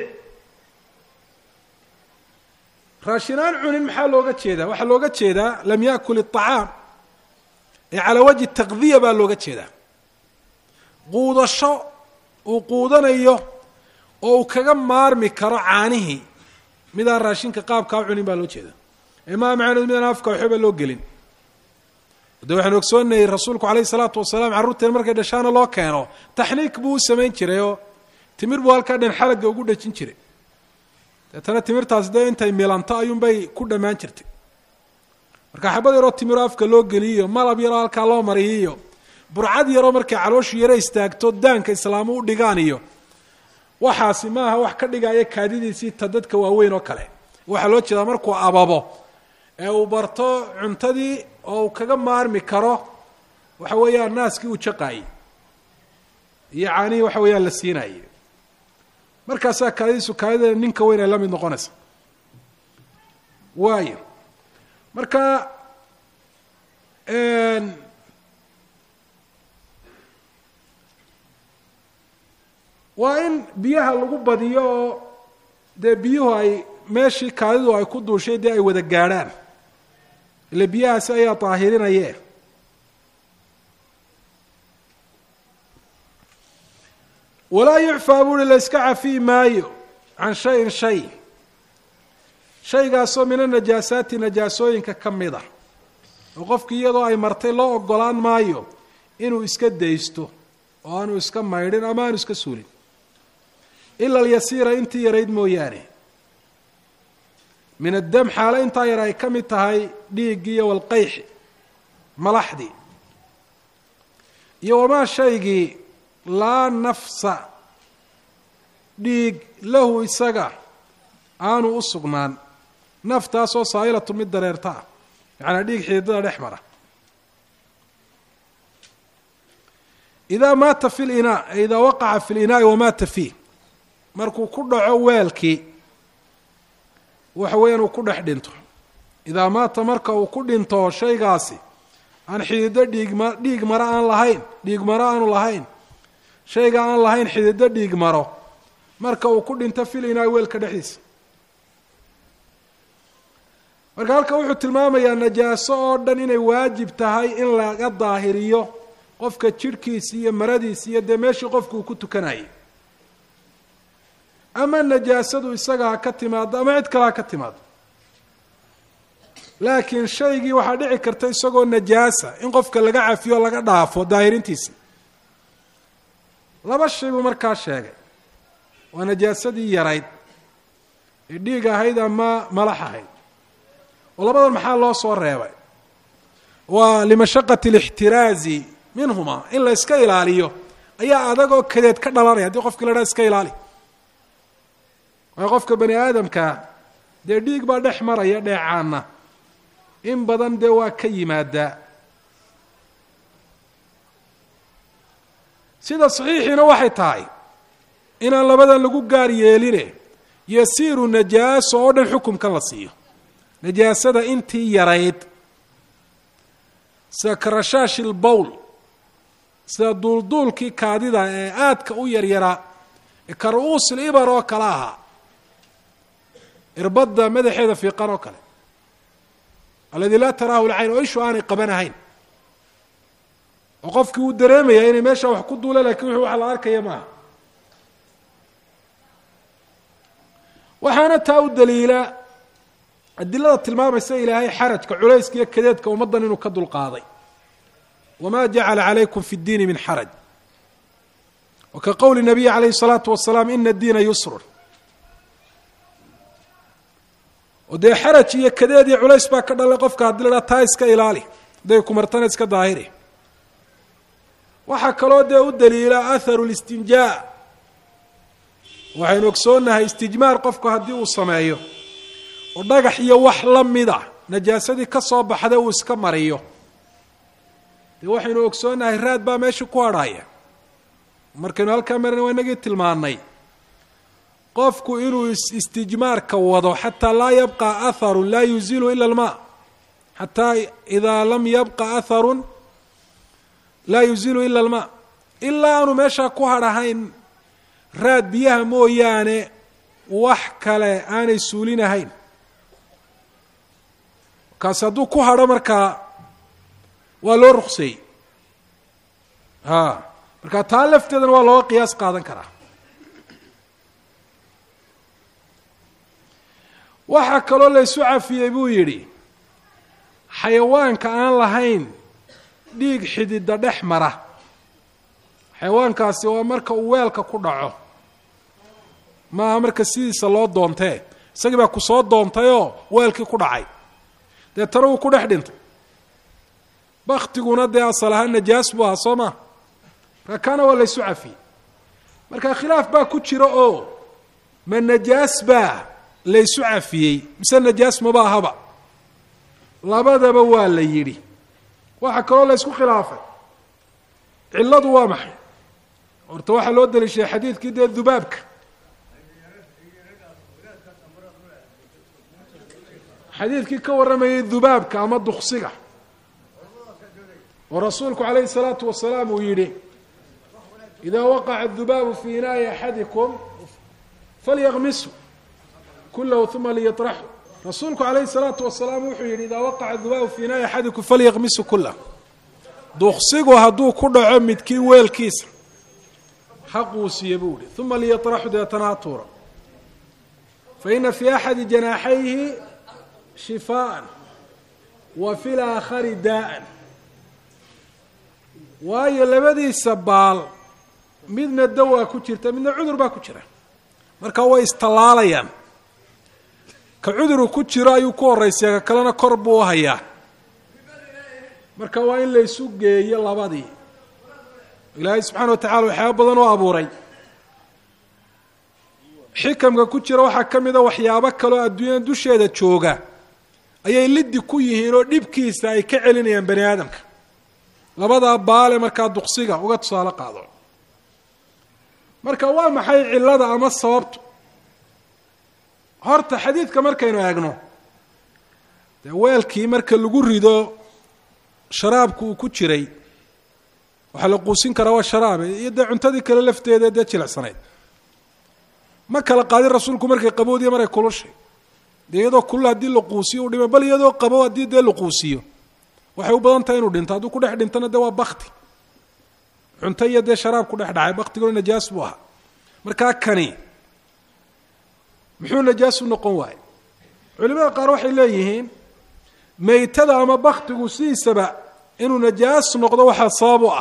raashin aan cunin maxaa looga jeedaa waxaa looga jeedaa lam yaakul iطacaam ee calaa wajhi taqdiya baa looga jeedaa quudasho uu quudanayo oo uu kaga maarmi karo caanihii midaan raashinka qaabkaa u cunin baa loo jeedaa ee maa macneed midaan afka waxba loo gelin de waxaanu ogsoonayay rasuulku alayh isalaatu wasalaam carruurteen markay dhashaana loo keeno taxniik buu u samayn jiray oo timir buu halkaa dhan xalagga ugu dhajin jiray deetana timirtaasi dee intay milanto ayuunbay ku dhammaan jirtay marka xabad yaroo timiroo afka loo geliyiyo malab yaroo halkaa loo mariyiyo burcad yaroo markay calooshu yaro istaagto daanka islaamu u dhigaan iyo waxaasi maaha wax ka dhigaya kaadidiisii ta dadka waaweyn oo kale waxaa loo jeedaa markuu ababo ee uu barto cuntadii oo uu kaga maarmi karo waxa weeyaan naaskii uu jaqaayey iyo caanihii waxa weeyaan la siinaayey markaasaa kaadidiisu kaadida ninka weyn ay la mid noqonaysa waayo marka waa in biyaha lagu badiyo oo dee biyuhu ay meeshii kaadidu ay ku duushay dee ay wada gaadhaan ile biyahaasi ayaa daahirinaye walaa yucfaa buuhi la yska cafiyi maayo can shayin shay shaygaasoo min anajaasaati najaasooyinka ka mid a oo qofkii iyadoo ay martay loo ogolaan maayo inuu iska daysto oo aanu iska maydhin ama aanu iska suulin ila alyasiira intii yarayd mooyaane min addam xaalo intaa yar ay ka mid tahay dhiiggiiyo walqayxi malaxdii iyo wamaa shaygii laa nafsa dhiig lahu isaga aanu u sugnaan naftaasoo saa'ilatu mid dareerta ah macanaa dhiig xiidada dhex mara idaa maata fi linaa ay idaa waqaca fi linaa'i wamaata fiih markuu ku dhaco weelkii waxa weeyaan uu ku dhex dhinto idaa maata marka uu ku dhinto shaygaasi aan xidido dhiigma dhiig maro aan lahayn dhiig maro aanu lahayn shayga aan lahayn xidido dhiig maro marka uu ku dhinto fil inaa weelka dhexdiisa marka halka wuxuu tilmaamayaa najaaso oo dhan inay waajib tahay in laga daahiriyo qofka jidhkiisi iyo maradiisi iyo dee meeshii qofku uu ku tukanayay ama najaasadu isaga ha ka timaado ama cid kale ha ka timaado laakiin shaygii waxaa dhici karta isagoo najaasa in qofka laga cafiyo o laga dhaafo daahirintiisa laba shay buu markaa sheegay waa najaasadii yarayd ee dhiig ahayd ama malax ahayd oo labadan maxaa loo soo reebay waa limashaqati alixtiraazi minhuma in la iska ilaaliyo ayaa adag oo kadeed ka dhalanaya haddii qofkii la dhaha iska ilaali waayo qofka bani aadamkaa dee dhiig baa dhex maraya dheecaana in badan dee waa ka yimaadaa sida saxiixiina waxay tahay inaan labadan lagu gaar yeeline yasiiru najaaso oo dhan xukumkan la siiyo najaasada intii yarayd sida karashaashi lbowl sida duulduulkii kaadida ee aadka u yaryaraa ee karu-uusil ibar oo kale ahaa irbadda madaxeeda fiiqan oo kale alladii laa taraahu lcayn oo ishu aanay qabanahayn oo qofkii uu dareemaya inay meesha wax ku duula lakiin wuxuu wax la arkaya maaha waxaana taa u daliila adilada tilmaamaysa ilaahay xarajka culayska iyo kadeedka ummaddan inuu ka dulqaaday wma jacala calaykum fi اddiini min xaraj wa ka qowli nabiyi calayhi الsalaatu wasalaam ina diina yusrun oo dee xaraj iyo kadeed iyo culays baa ka dhalay qofka haddii la dhaha taa iska ilaali hadday kumartana iska daahiri waxaa kaloo dee u daliila aharu اlistinjaa waxaynu ogsoonnahay istijmaar qofku haddii uu sameeyo oo dhagax iyo wax la mida najaasadii ka soo baxda uu iska mariyo dee waxaynu ogsoonnahay raad baa meesha ku hadhaya markaynu halkaa marina waa inagii tilmaanay qofku inuu istijmaarka wado xataa laa yabqa aharu laa yuzilu ila almaa xataa idaa lam yabqa aharun laa yuzilu ila almaa ilaa aanu meeshaa ku hadhahayn raad biyaha mooyaane wax kale aanay suulinahayn kaasi hadduu ku hadho markaa waa loo ruqseeyey a marka taa lafteedana waa looga qiyaas qaadan karaa waxaa kaloo laysu cafiyey buu yidhi xayawaanka aan lahayn dhiig xidida dhex mara xayawaankaasi waa marka uu weelka ku dhaco maaha marka sidiisa loo doontee isagii baa ku soo doontayoo weelkii ku dhacay deetana wuu ku dhex dhintay baktiguna dee asal ahaan najaas buu ahaa soo maa marka kaana waa laysu cafiyey marka khilaaf baa ku jira oo ma najaas baa laysu cafiyey mise najaas maba ahaba labadaba waa la yidhi waxaa kaloo laysku khilaafay cilladu waa maxay horta waxaa loo daliishaday xadiidkii dee dubaabka xadiidkii ka warramayay dubaabka ama duksiga oo rasuulku calayhi الsalaatu wasalaam uu yidhi idaa waqaca الdubaabu fii inaa'i axadikum falyaqmisu kulahu uma liyaطraxu rasuulku calayhi الsalaatu wasalaam wuxuu yidhi idaa waqaca الdubaabu fii inaa'i axadikum falyaqmisu kulah duksigu hadduu ku dhaco midkii weelkiisa xaquusiye buu yihi uma liyaطraxu deetana ha tuura faina fii axadi janaaxayhi shifaaءa wa fi laakhari daa'an waayo labadiisa baal midna dawaa ku jirta midna cudur baa ku jira marka way istallaalayaan ka cuduru ku jiro ayuu ku horraysiya ka kalena kor buu u hayaa marka waa in laysu geeyo labadii ilaahay subxaana wa tacala waxyaaba badan oo abuuray xikamka ku jira waxaa ka mida waxyaabo kaloo adduunyada dusheeda jooga ayay liddi ku yihiin oo dhibkiisa ay ka celinayaan bani aadamka labadaa baale markaa duqsiga uga tusaale qaado marka waa maxay cillada ama sababtu horta xadiidka markaynu eegno dee weelkii marka lagu rido sharaabku uu ku jiray waxaa la quusin karaa waa sharaabe iyo dee cuntadii kale lafteeda dee jilicsanayd ma kala qaadin rasuulku markay qaboodiyo maray kulushay dee iyadoo kulul haddii la quusiyo u dhima bal iyadoo qabo haddii dee la quusiyo waxay u badan tahay inuu dhinto hadduu ku dhex dhintona dee waa bakti cunto iyo dee sharaab ku dhex dhacay baktiguna najaas buu ahaa markaa kani muxuu najaas u noqon waayey culimada qaar waxay leeyihiin meytada ama baktigu sidiisaba inuu najaas noqdo waxaa sabab u ah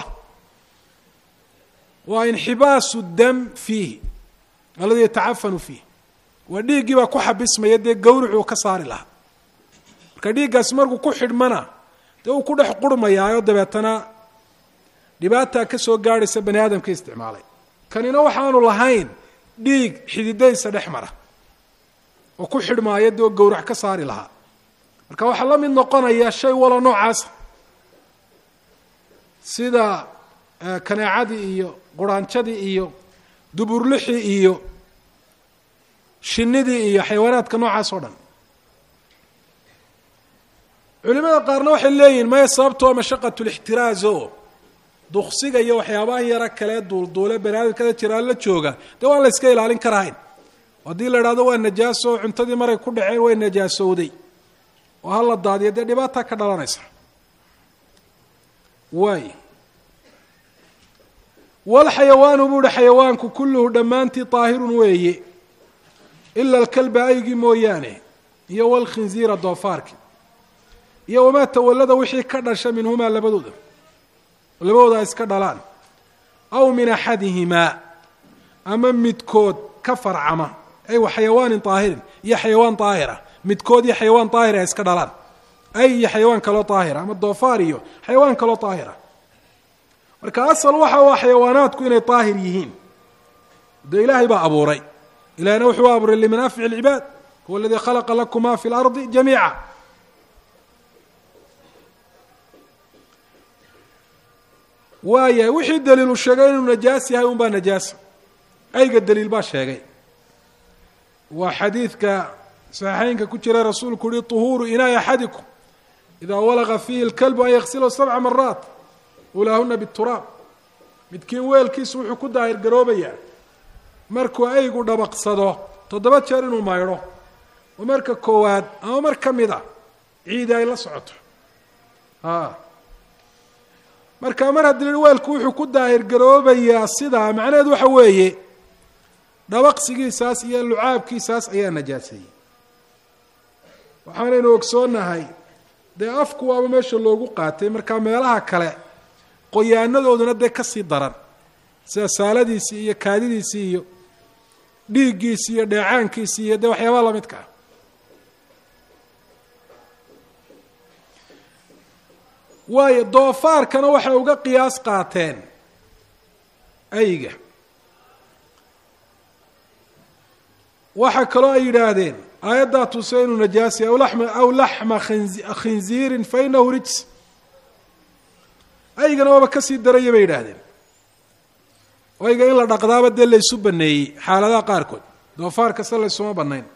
waa inxibaasu dam fiihi alladii yatacafanu fiih waa dhiiggii baa ku xabismaya dee gawricuu ka saari lahaa marka dhiiggaasi markuu ku xidhmana dee uu ku dhex qurhmayaayo dabeetana dhibaataa ka soo gaadhaysa bani aadamka isticmaalay kanina waxaanu lahayn dhiig xididaysa dhex mara oo ku xidhmaaya dee oo gawrac ka saari lahaa marka waxaa la mid noqonaya shay walo noocaasa sida kaneecadii iyo quraanjadii iyo duburlixii iyo shinidii iyo xayawaanaadka noocaas oo dhan culimada qaarna waxay leeyihin maya sababto waa mashaqat lixtiraaz o duksiga iyo waxyaabaha yara kale duulduule baniaadamkada jiraan la jooga dee waan la yska ilaalin karahayn haddii la idhahdo waa najaaso oo cuntadii maray ku dhaceen way najaasowday oo hala daadiyo dee dhibaataa ka dhalanaysa waay walxayawaanu buu uhi xayawaanku kulluhu dhammaantii daahirun weeye ila alkalba aygii mooyaane iyo walkhinziira doofaarki iyo wamaa tawallada wixii ka dhasha minhumaa labadooda labadooda iska dhalaan aw min axadihimaa ama midkood ka farcama ay wa xayawaanin daahirin iyo xayawaan daahira midkood iyo xayawaan daahira iska dhalaan ay iyo xayawaan kaloo daahira ama doofaar iyo xayawaan kaloo daahira marka asal waxa waa xayawaanaadku inay daahir yihiin dee ilaahay baa abuuray ilahina wuxuu abuuray limanaafic اlcibaad huwa aladii khalaqa lakum ma fi اlardi jamiica waaya wixii daliilu sheegay inuu najaas yahay un baa najaasa ayga daliil baa sheegay waa xadiidka saxiixeynka ku jira rasuulku uhi طuhuuru inaai axadikum idaa walaqa fiihi اlkalbu an yaksilahu sabca maraat ulaahuna bituraab midkiin weelkiisu wuxuu ku daahir garoobayaa markuu aygu dhabaqsado toddoba jeer inuu maydho oo marka koowaad ama mar ka mid a ciidi ay la socoto a marka mar haddii la weelku wuxuu ku daahir garoobayaa sidaa macnaheed waxa weeye dhabaqsigiisaas iyo lucaabkiisaas ayaa najaaseeyey waxaanaynu ogsoonahay dee afku waaba meesha loogu qaatay marka meelaha kale qoyaanadooduna dee kasii daran sida saaladiisii iyo kaadidiisii iyo dhiiggiisii iyo dheecaankiisii iyo dee waxyaabaha lamidka ah waayo doofaarkana waxay uga qiyaas qaateen ayga waxaa kaloo ay yidhaahdeen aayaddaa tuse inuu najaasi aw lama aw laxma khinziirin fa inahu rijs aygana waaba kasii daraya bay yidhaahdeen ayga in la dhaqdaaba dee laysu baneeyey xaaladaha qaarkood doofaar kasta laysuma banayn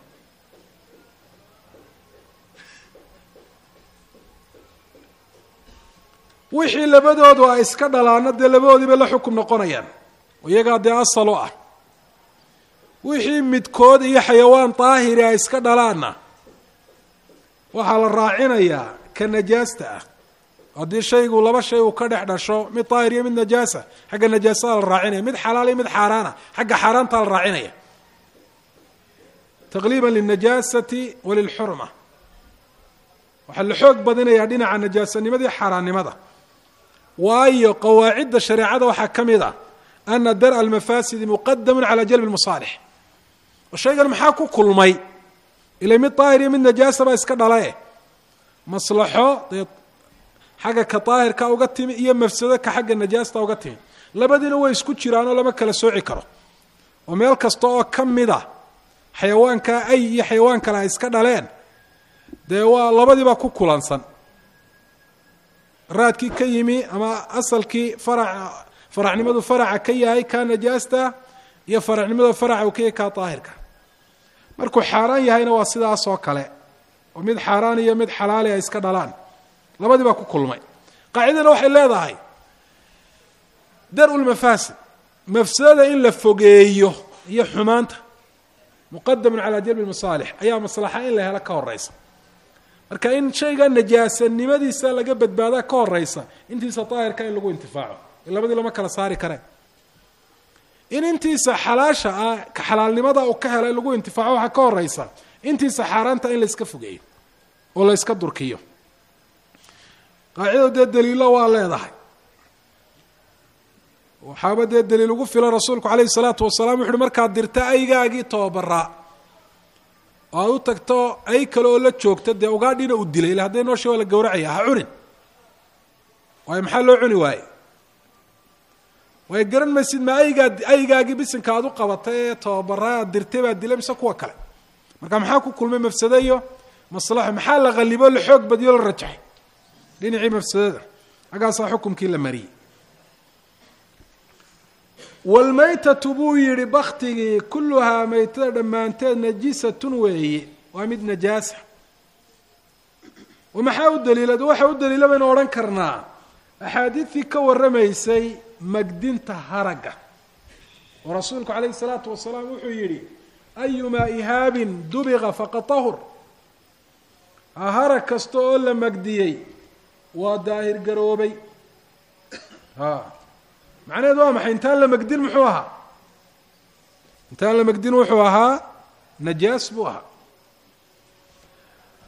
wixii labadoodu ay iska dhalaana dee labadoodiibay la xukum noqonayaan iyagaa dee asal u ah wixii midkood iyo xayawaan daahiri ay iska dhalaanna waxaa la raacinayaa ka najaasta ah haddii shaygu laba shay uu ka dhex dhasho mid daahir iyo mid najaasa xagga najaasadaa la raacinaya mid xalaal iyo mid xaaraana xagga xaaraantaa la raacinaya taqliiba lilnajaasati wa lilxurma waxaa la xoog badinayaa dhinaca najaasanimada iyo xaaraannimada waayo qawaacidda shareecada waxaa ka mid a ana dar'a almafaasidi muqadamun cala jalbi lmasaalix oo shaygan maxaa ku kulmay ila mid daahir iyo mid najaasa baa iska dhalae maslaxo dee xagga ka daahirka uga timi iyo mafsado ka xagga najaasta uga timi labadiina way isku jiraanoo lama kala sooci karo oo meel kasta oo ka mid a xayawaankaa ay iyo xayawaan kale ay iska dhaleen dee waa labadiibaa ku kulansan raadkii ka yimi ama asalkii farac faracnimadu faraca ka yahay kaa najaasta iyo faracnimadu faraca uu ka yahay kaa daahirka markuu xaaraan yahayna waa sidaas oo kale oo mid xaaraan iyo mid xalaali ay iska dhalaan labadii baa ku kulmay qaacidana waxay leedahay dar-u lmafaasid mafsadada in la fogeeyo iyo xumaanta muqadamun calaa jalbi masaalix ayaa maslaxa in la helo ka horeysa marka in shayga najaasanimadiisa laga badbaadaa ka horeysa intiisa daahirka in lagu intifaaco labadii lama kala saari kareen in intiisa xalaasha ah ka xalaalnimada uu ka helay lagu intifaaco waxaa ka horeysa intiisa xaaraanta in la iska fogeeyo oo la iska durkiyo qaacidadu dee daliilo waa leedahay waxaaba dee daliil ugu filan rasuulku calayhi salaatu wasalaam wuxu uhi markaad dirta aygaagii tababaraa oo aad u tagto ay kale oo la joogta dee ugaadhina u dilay ila hadday noosha waa la gawracaya ha cunin waayo maxaa loo cuni waaye waayo garan maysid ma aygaa aygaagii bisinka aad u qabatay ee tababaraa aad dirtay baad dilay mise kuwa kale marka maxaa ku kulmay mafsado iyo maslaxo maxaa la qalibo la xoog badiyo la rajaxay dhinacii mafsadada xaggaasaa xukumkii la mariyey waalmaytatu buu yidhi baktigii kulluhaa maytada dhammaanteed najisatun weeye waa mid najaasa oo maxaa u daliila waxaa u daliila baynu odhan karnaa axaadiidtii ka warramaysay magdinta haragga oo rasuulku calayhi salaatu wasalaam wuxuu yidhi ayumaa ihaabin dubiqa faqad tahur harag kasta oo la magdiyey waa daahir garoobay a macnaheed waa maxay intaan la magdin muxuu ahaa intaan la magdin wuxuu ahaa najaas buu ahaa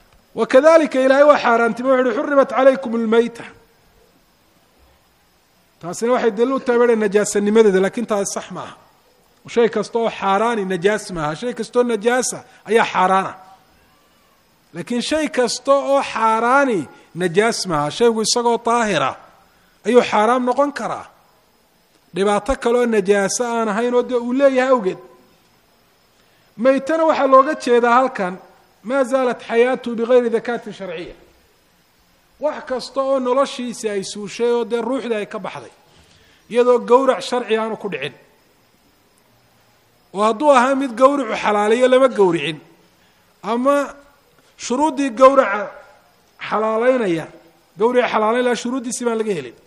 wakadalika ilaahay waa xaaraantime wuxu uhi xurimat calaykum اlmayta taasina waxay daliil u tahay baa najaasanimadeeda lakin taasi sax maaha shay kasta oo xaaraani najaas maaha shay kastaoo najaasa ayaa xaaraana laakiin shay kasta oo xaaraani najaas maaha shaygu isagoo daahira ayuu xaaraam noqon karaa dhibaato kaleoo najaaso aan ahayn oo dee uu leeyahay awgeed maytana waxaa looga jeedaa halkan maa zaalat xayaatuhu bigayri dakaatin sharciya wax kasta oo noloshiisi ay suushay oo dee ruuxdii ay ka baxday iyadoo gowrac sharci aanu ku dhicin oo hadduu ahaa mid gowricu xalaalayo lama gowricin ama shuruuddii gowraca xalaaleynaya gawrica xalaaleyn laha shuruuddiisii baan laga helin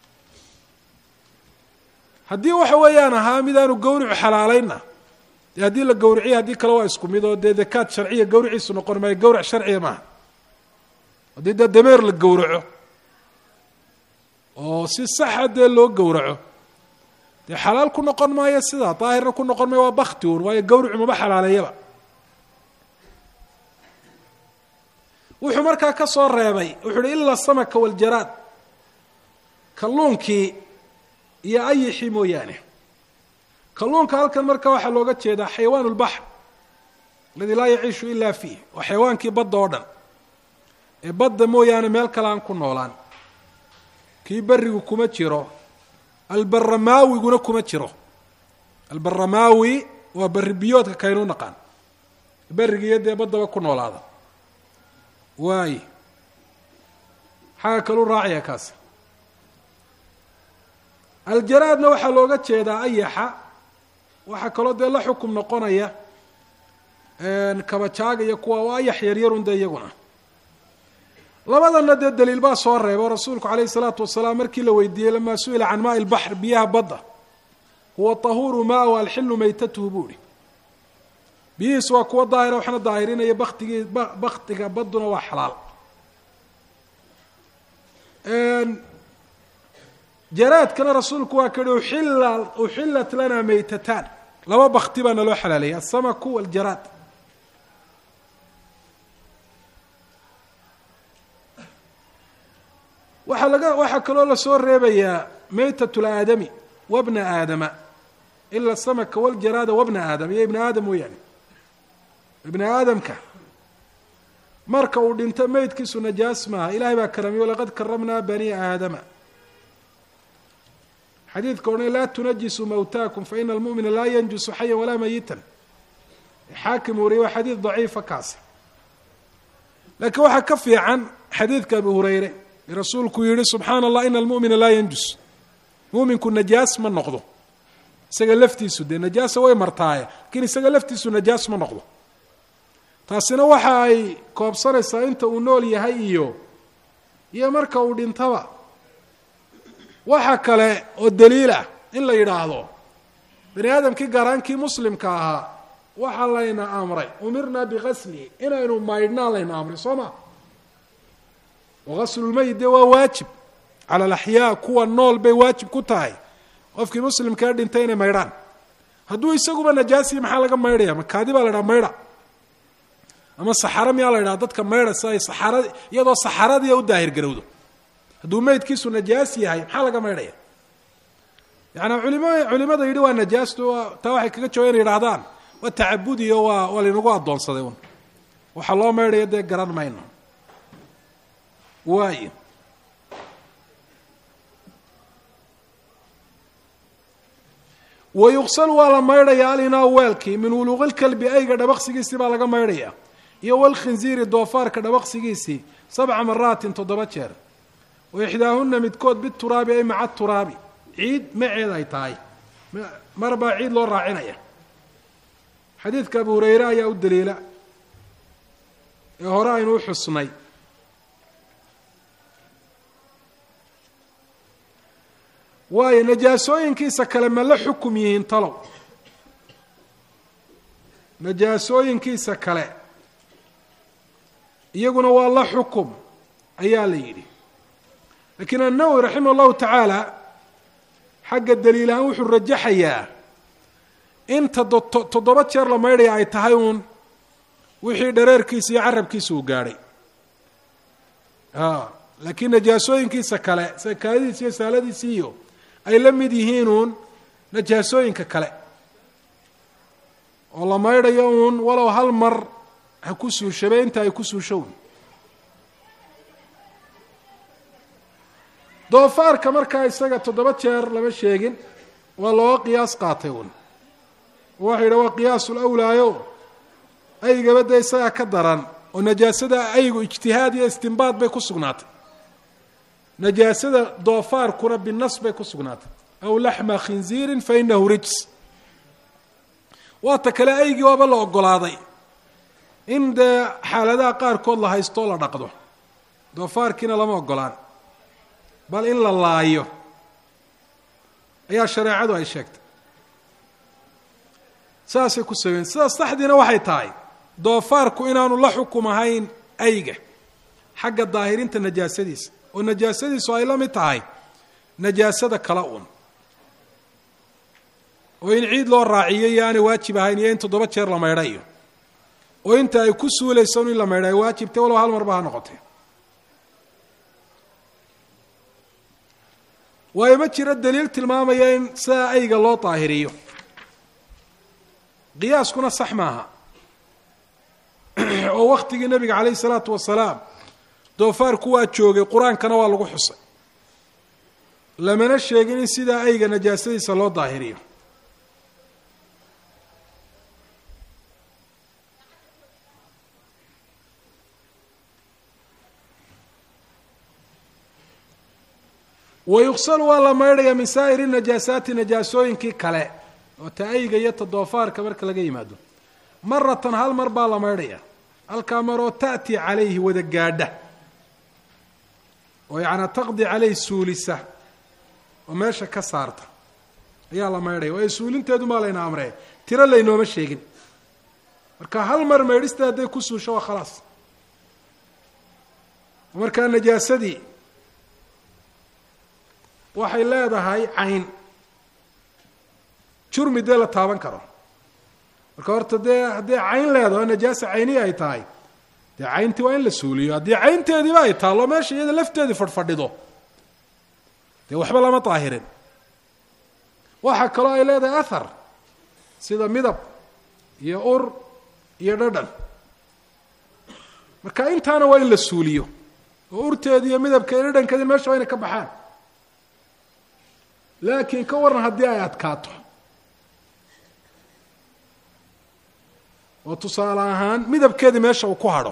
haddii waxa weeyaan ahaa mid aanu gawricu xalaaleynna dee haddii la gawriciya haddii kale waa isku mid oo dee dakaad sharciya gawriciisu noqon maayo gawrac sharciya maaha haddii dee dameer la gowraco oo si saxa dee loo gowraco dee xalaal ku noqon maayo sidaa daahirna ku noqon maayo waa bakti un waayo gawricu maba xalaaleeyaba wuxuu markaa ka soo reebay wuxuu uhi ila samaka waljaraad kalluunkii iyo ayixii mooyaane kalluunka halkan marka waxaa looga jeedaa xayawaan اlbaxr aladi laa yaciishu ila fiih waa xayawaankii badda oo dhan ee badda mooyaane meel kale aan ku noolaan kii berigu kuma jiro albaramaawiguna kuma jiro albaramaawi waa berri biyoodka kaynu naqaan berigiiyo dee baddaba ku noolaada waaye xagga kaluu raacaya kaasi aljaraadna waxaa looga jeedaa ayaxa waxaa kaloo dee la xukum noqonaya kabajaaga iyo kuwa waa ayax yaryarun dee iyaguna labadana dee daliil baa soo reeba oo rasuulku calayhi salaatu wasalaam markii la weydiiyey lamaa su-ila can maai lbaxr biyaha badda huwa tahuuru maa wa alxilu maytatuhu buu ihi biyihiisu waa kuwa daahira waxna daahirinaya baktigii baktiga badduna waa xalaal jaraadkana rasuulku waa ka yihi uxilla uxillat lana maytataan laba bakti baa naloo xalaaleeyay asamaku waljaraad waxaa laga waxaa kaloo lasoo reebayaa maytat laadami wabna aadama ila asamaka waljaraada wabna aadam iyo ibna aadam mooyaane ibni aadamka marka uu dhinto meydkiisu najaas maaha ilahay baa karamiyo laqad karamnaa bani aadama xadiidka odhan laa tunajisuu mawtaakum faina almu'mina laa yanjusu xayan walaa mayitan xaakim wariye waa xadiid daciifa kaasi laakiin waxaa ka fiican xadiidka abi hureyre rasuulku yihi subxaana allah ina almu'mina laa yanjus muuminku najaas ma noqdo isaga laftiisu dee najaasa way martaaye lakiin isaga laftiisu najaas ma noqdo taasina waxa ay koobsanaysaa inta uu nool yahay iyo iyo marka uu dhintaba waxa kale oo daliil ah in la yidhaahdo bani aadamkii gaaraankii muslimka ahaa waxaa layna amray umirnaa biqaslihi inaynu maydhnaa layna amray soo ma wagaslulmeyit dee waa waajib cala alaxyaa kuwa nool bay waajib ku tahay qofkii muslimkaa dhintay inay maydhaan hadduu isaguba najaasiyi maxaa laga maydhaya makaadi baa la dhaha maydha ama saxaro miyaa la ydhaha dadka maydha si ay saxara iyadoo saxaradiia u daahir garowdo hadduu meydkiisu najaas yahay maxaa laga maydhaya yaani culima culimada yidhi waa najaastu taa waxay kaga jooga inay yidhahdaan waa tacabudiyo waa waa laynagu addoonsaday un waxaa loo maydhaya dee garan mayno waayo wayuqsal waa la maydhaya alinaa weelkii min wuluuqilkalbi ayga dhabaqsigiisii baa laga maydhaya iyo walkhinziiri doofaarka dhabaqsigiisii sabca maraatin toddoba jeer wa ixdaahuna midkood bituraabi ay maca turaabi ciid maceed ay tahay mar baa ciid loo raacinaya xadiidka abu hureyre ayaa u daliila ee hore aynu u xusnay waayo najaasooyinkiisa kale ma la xukum yihiin talow najaasooyinkiisa kale iyaguna waa la xukum ayaa la yidhi laakiin annawowi raximah allahu tacaala xagga daliil ahaan wuxuu rajaxayaa in toddoba jeer la maydhaya ay tahay uun wixii dhareerkiisa iyo carabkiisa uu gaadhay laakiin najaasooyinkiisa kale sakaadiisi iyo saaladiisi iyo ay la mid yihiin uun najaasooyinka kale oo la maydhayo uun walow hal mar ha ku suushabe inta ay ku suusho un doofaarka markaa isaga toddoba jeer lama sheegin waa looga qiyaas qaatay uun waxa yidha waa qiyaasul awlaayo aygaba dee isagaa ka daran oo najaasada aygu ijtihaad iyo istimbaad bay ku sugnaatay najaasada doofaarkuna binas bay ku sugnaatay aw laxma khinziirin fa inahu rijs waata kale aygii waaba la ogolaaday in dee xaaladaha qaarkood la haysto o la dhaqdo doofaarkiina lama ogolaan bal in la laayo ayaa shareecadu ay sheegtay saasay ku sageen sidaas saxdiina waxay tahay doofaarku inaanu la xukum ahayn ayga xagga daahirinta najaasadiisa oo najaasadiisu ay la mid tahay najaasada kala un oo in ciid loo raaciyo iyo aanay waajib ahayn iyo in toddoba jeer la maydhayo oo inta ay ku suulayso in la maydha ay waajibtay walow hal marba ha noqotee waayo ma jiro daliil tilmaamaya in sidaa ayga loo daahiriyo qiyaaskuna sax maaha oo waktigii nebiga calayhi salaatu wasalaam doofaarku waa joogay qur-aankana waa lagu xusay lamana sheegin in sidaa ayga najaasadiisa loo daahiriyo wa yuqsalu waa la maydhaya min saa'iri najaasaati najaasooyinkii kale oo ta ayga iyo ta doofaarka marka laga yimaado maratan hal mar baa la maydhaya halkaa maroo ta'ti calayhi wada gaadha oo yacnaa taqdi caleyhi suulisa oo meesha ka saarta ayaa la maydhaya waayo suulinteedu maa layna amree tiro laynooma sheegin marka hal mar maydhista hadday ku suusho waa khalaas markaa najaasadii waxay leedahay cayn jurmi dee la taaban karo marka horta dee haddii cayn leedaho najaasa cayniya ay tahay dee cayntii waa in la suuliyo haddii caynteediiba ay taallo meesha iyada lafteedii fadhfadhido dee waxba lama daahirin waxaa kaloo ay leedahay athar sida midab iyo ur iyo dhadhan marka intaana waa in la suuliyo oo urteedi iyo midabka iyo dhadhankeedi meesha waa inay ka baxaan laakiin ka waran haddii ay adkaato oo tusaale ahaan midabkeedii meesha uu ku hadho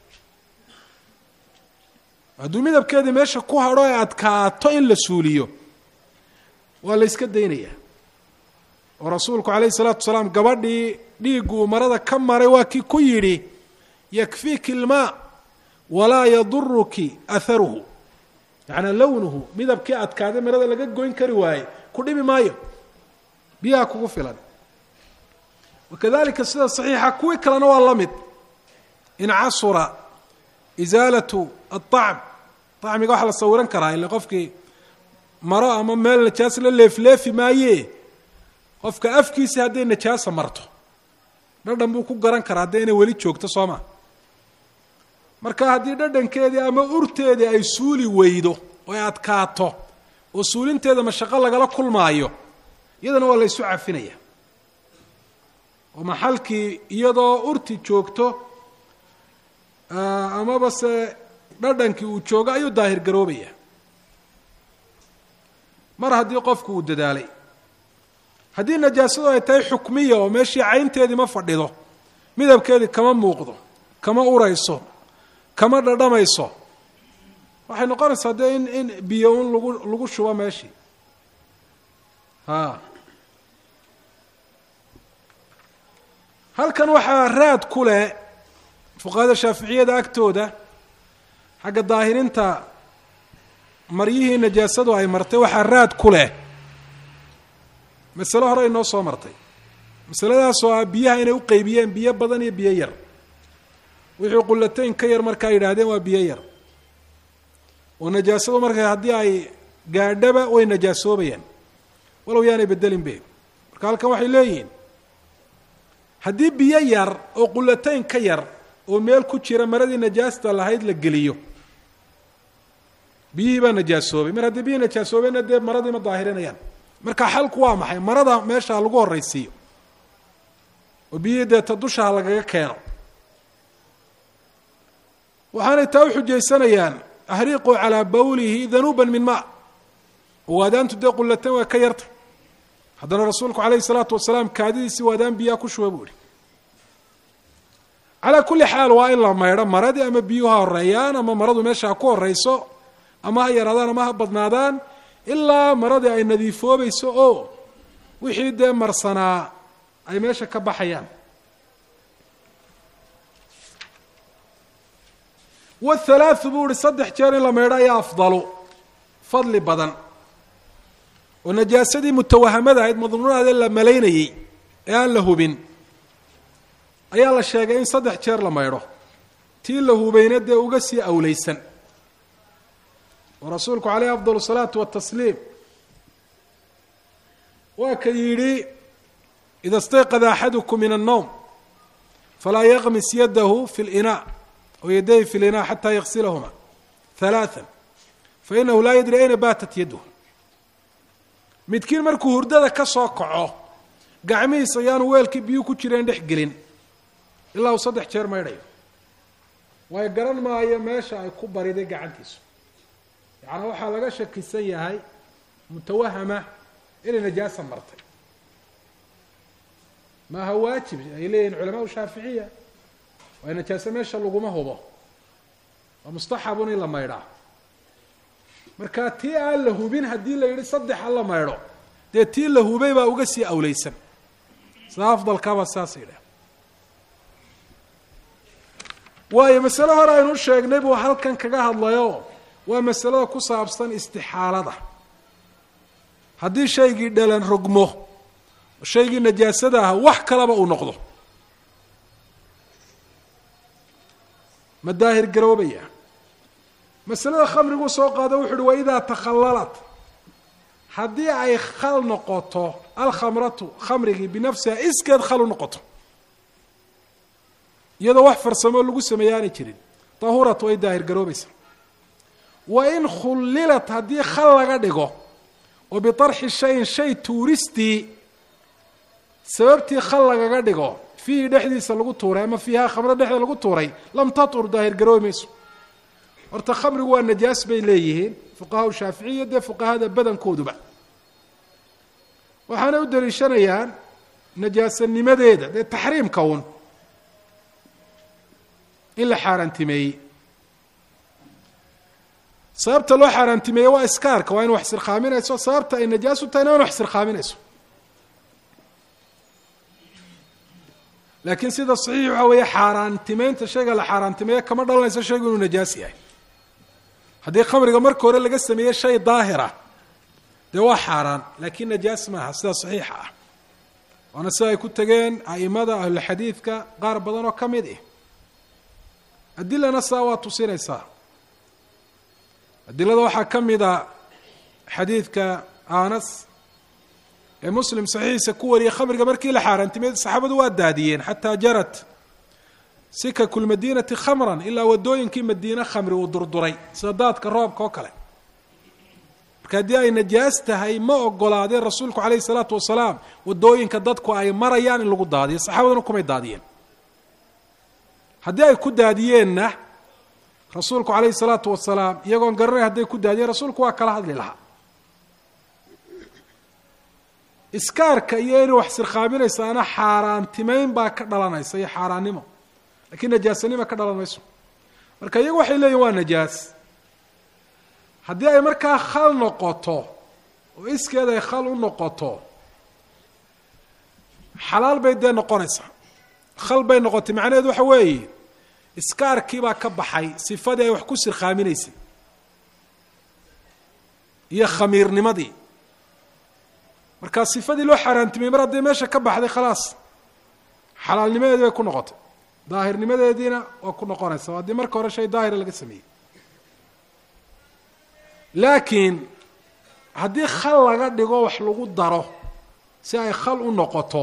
hadduu midabkeedii meesha ku hadho ay adkaato in la suuliyo waa la yska daynayaa oo rasuulku calayhi salaatu wasalaam gabadhii dhiigguu marada ka maray waa kii ku yidhi yakfiiki ilmaa walaa yaduruki aharuhu yacnaa lownuhu midabkii adkaaday marada laga goyn kari waaye ku dhibi maayo biyaha kugu filan wakadalika sida saxiixa kuwii kalena waa la mid in casura isaalatu aacm acmiga waxaa la sawiran karaa ila qofkii maro ama meel najaas la leefleefi maaye qofka afkiisi hadday najaasa marto dhadhan buu ku garan karaa hadday inay weli joogto soo ma marka haddii dhadhankeedii ama urteedii ay suuli weydo oo ay adkaato oo suulinteeda mashaqo lagala kulmaayo iyadana waa la ysu cafinaya oo maxalkii iyadoo urti joogto amaba se dhadhankii uu joogo ayuu daahir garoobaya mar haddii qofku uu dadaalay haddii najaasadu ay tahay xukmiya oo meeshii caynteedii ma fadhido midabkeedii kama muuqdo kama urayso kama dhadhamayso waxay noqonaysaa dee in in biyo un lagu lagu shubo meeshii ha halkan waxaa raad ku leh fuqahada shaaficiyada agtooda xagga daahirinta maryihii najaasadu ay martay waxaa raad ku leh masale hore inoo soo martay masaladaasoo ah biyaha inay u qeybiyeen biyo badan iyo biyo yar wixii qullatayn ka yar markaa yidhaahdeen waa biyo yar oo najaasadu marka haddii ay gaadhaba way najaasoobayaan walow yaanay bedelin be marka halkan waxay leeyihiin haddii biyo yar oo qullatayn ka yar oo meel ku jira maradii najaasta lahayd la geliyo biyihii baa najaasoobay mar haddii biyihii najaasoobeyna dee maradii ma daahirinayaan marka xalku waa maxay marada meesha lagu horraysiiyo oo biyihii deeta dushaha lagaga keeno waxaanay taa u xujaysanayaan ahriiquu calaa bawlihi danuuban min maa waadaantu dee qullatan waa ka yarta haddana rasuulku calayhi salaatu wasalaam kaadidiisii waadaan biyaa ku shuba buu ihi calaa kulli xaal waa in la maydho maradii ama biyuhu ha horeeyaan ama maradu meesha ha ku horeyso ama ha yaraadaan ama ha badnaadaan ilaa maradii ay nadiifoobayso oo wixii dee marsanaa ay meesha ka baxayaan wthalaathu buu ihi saddex jeer in la maydho ayaa afdalu fadli badan oo najaasadii mutawahamada ahayd madnuunaade la malaynayey ee aan la hubin ayaa la sheegay in saddex jeer la maydho tii la hubayna dee uga sii awleysan oo rasuulku caleyhi afdal الsalaatu watasliim waa ka yidhi ida stayqada axadukum min الnowm falaa yaqmis yadahu fi اlinaa o yadayhi fi linaa xataa yaksilahuma halaaa fainahu laa yadri ayna baatat yaduh midkiin markuu hurdada ka soo kaco gacmihiis ayaanu weelkii biyuu ku jireen dhex gelin ilaa uu saddex jeer maydhayo waayo garan maayo meesha ay ku bariday gacantiisu yacnaa waxaa laga shakisan yahay mutawahama inay najaasa martay maaha waajib ay leeyihin culamaau shaaficiya waa najaase meesha laguma hubo waa mustaxabun in la maydhaa marka tii aan la hubin haddii la yidhi saddex ha la maydho dee tii la hubay baa uga sii awleysan sida afdalkaba saasa yidhah waayo masale hore aynu sheegnay buu halkan kaga hadlayo waa masalada ku saabsan istixaalada haddii shaygii dhalan rogmo shaygii najaasada ah wax kalaba uu noqdo ma daahir garoobaya masalada khamriguu soo qaado wuxu uhi waidaa takhallalat haddii ay khal noqoto alkhamratu khamrigii binafsiha iskeed khal u noqoto iyadoo wax farsamo lagu sameeye aanay jirin tahurat way daahir garoobaysa wa in khullilat haddii khal laga dhigo oo biarxi shayin shay tuuristii sababtii khal lagaga dhigo fiihi dhexdiisa lagu tuuray ama fiiha khamro dhexda lagu tuuray lam tatur daahir garoobi mayso horta khamrigu waa najaas bay leeyihiin fuqahaa shaaficiya dee fuqahada badankooduba waxaanay u daliishanayaan najaasanimadeeda dee taxriimka un in la xaaraantimeeyey sababta loo xaaraantimeeyey waa iskaarka waa in wax sirkhaaminayso sababta ay najaas u tahayna waa in wax sirkhaaminayso laakiin sida saxiix waxaa weeye xaaraantimeynta shayga la xaaraantimeeyo kama dhalanayso shaygu inuu najaas yahay haddii khamriga marka hore laga sameeyey shay daahira dee waa xaaraan laakiin najaas maaha sida saxiixa ah waana sida ay ku tegeen a'imada ahlulxadiidka qaar badan oo ka mid ah adilana saa waa tusinaysaa adilada waxaa ka mid a xadiidka anas ee muslim saxiixiisa ku wariyay khamriga markii la xaaraantimey saxaabadu waa daadiyeen xataa jarat sikaku lmadiinati khamran ilaa wadooyinkii madiine khamri uu durduray sida daadka roobka oo kale marka haddii ay najaas tahay ma ogolaadeen rasuulku calayhi salaatu wasalaam wadooyinka dadku ay marayaan in lagu daadiyo saxaabaduna kumay daadiyeen haddii ay ku daadiyeenna rasuulku calayhi salaatu wasalaam iyagoon garanay hadday ku daadiyeen rasuulku waa kala hadli lahaa iskaarka iyo inay wax sirkhaaminaysaana xaaraantimeyn baa ka dhalanaysa iyo xaaraannimo lakiin najaasanima ka dhalan mayso marka iyagu waxay leeyihin waa najaas haddii ay markaa khal noqoto oo iskeed ay khal u noqoto xalaal bay dee noqonaysaa khal bay noqotay macnaheedu waxa weeye iskaarkii baa ka baxay sifadii ay wax ku sirkhaaminaysay iyo khamiirnimadii markaa sifadii loo xaaraantimeyey mar hadday meesha ka baxday khalaas xalaalnimadeedii bay ku noqotay daahirnimadeediina waa ku noqonaysa haddii marka hore shay daahira laga sameeyey laakiin haddii khal laga dhigo wax lagu daro si ay khal u noqoto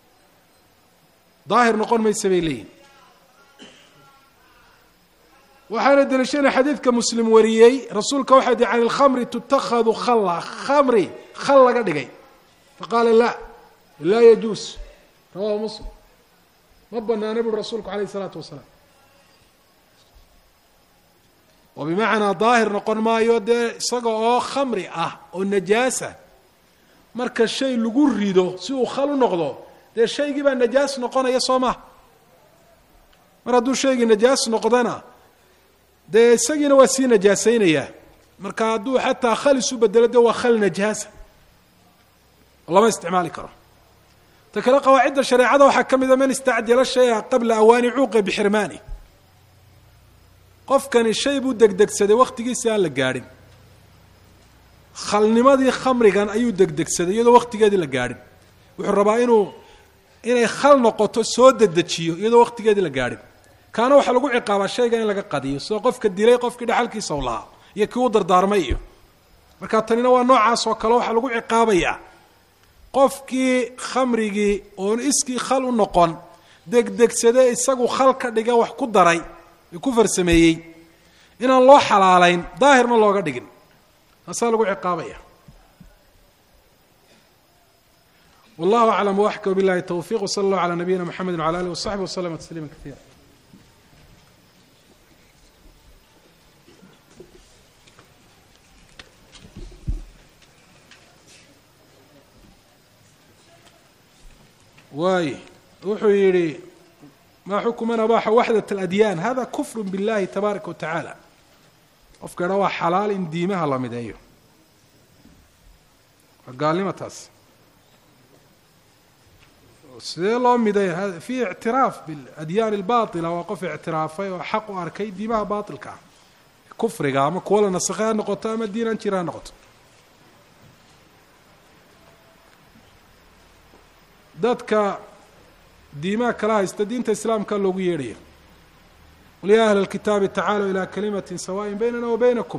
daahir noqon maysa bay leeyihin waxaana deliishanaya xadiidka muslim wariyey rasuulka waxaa di can ilkhamri tutakhadu khalla khamri khal laga dhigay faqaala la laa yajuus rawahu muslim ma banaana buri rasuulku alayh isalaatu wasalaam oo bimacnaa daahir noqon maayo dee isaga oo khamri ah oo najaasa marka shay lagu rido si uu khal u noqdo dee shaygii baa najaas noqonaya soo maha mar hadduu shaygii najaas noqdana dee isagiina waa sii najaasaynayaa marka hadduu xataa khal isu bedelo dee waa khal najaasa lama isticmaali karo ta kale qawaacidda shareecada waxaa ka mida man istacjala shaya qabla awaani cuuqa bixirmaani qofkani shay buu degdegsaday wakhtigiisi aan la gaadhin khalnimadii khamrigan ayuu degdegsaday iyadoo wakhtigeedii la gaadhin wuxuu rabaa inuu inay khal noqoto soo dedejiyo iyadoo wakhtigeedii la gaadhin kaana waxaa lagu ciqaabaa shayga in laga qadiyo sidoo qofka dilay qofkii dhexalkiisa u lahaa iyo kii u dardaarmay iyo marka tanina waa noocaas oo kale waxaa lagu ciqaabayaa qofkii khamrigii oon iskii khal u noqon degdegsade isagu khal ka dhiga wax ku daray ee ku farsameeyey inaan loo xalaalayn daahirna looga dhigin taasaa lagu ciqaabaya wallahu aclam waxka billahi towfiq wsala allahu calaa nabiyina mxamedi wcala alih wasaxbi waslama tasliima kaiira waay wuxuu yihi maa xukman abaxa waxdat اladyaan hada kufr biاllahi tabaaraka wa tacaala qofka dha waa xalaal in diimaha la mideeyo waa gaalnimo taas sidee loo miday fi ictiraaf biadyaan اlbaطila waa qof ictiraafay oo xaq u arkay diimaha baطilka ah kufriga ama kuwa la nasakhay ha noqoto ama diin an jira ha noqoto dadka diimaha kala haysta diinta islaamka loogu yeedhaya qul ya ahla اlkitaabi tacaalow ilaa kalimati sawaءin baynana wa baynakum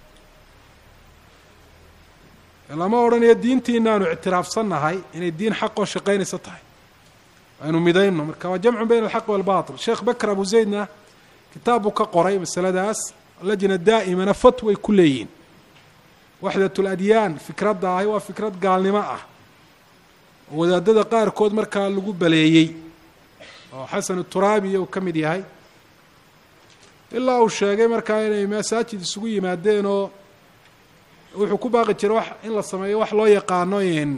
lama odhanayo diintiinaanu ictiraafsannahay inay diin xaqoo shaqaynaysa tahay aynu midayno marka waa jamcu bayna alxaq walbaطil sheekh bakr abu zaydna kitaab buu ka qoray masaladaas lajna daa'imana fatway ku leeyihin waxdat اladyaan fikradda ahi waa fikrad gaalnimo ah oo wadaadada qaarkood markaa lagu baleeyey oo xasan turaabi uu ka mid yahay ilaa uu sheegay markaa inay masaajid isugu yimaadeen oo wuxuu ku baaqi jiray wax in la sameeyo wax loo yaqaano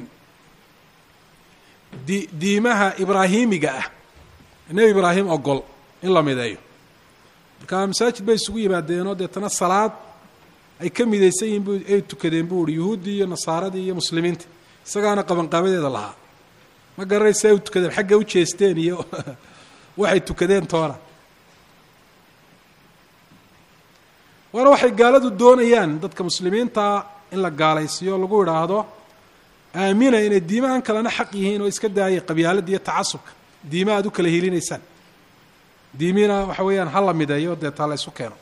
di diimaha ibraahimiga ah nebi ibraahim ogol in la mideeyo markaa masaajid bay isugu yimaadeenoo deetana salaad ay ka midaysan yihin bu ay tukadeen bu uhi yuhuuddii iyo nasaaradii iyo muslimiinta isagaana qabanqaabadeeda lahaa ma garanaysa ay u tukadeen xaggay u jeesteen iyo waxay tukadeen toona waana waxay gaaladu doonayaan dadka muslimiinta in la gaalaysiiyo lagu idhaahdo aamina inay diimahan kalena xaq yihiin oo iska daayay qabyaaladda iyo tacasubka diima aad u kala helinaysaan diimina waxa weeyaan ha la mideeyo deetaa la ysu keeno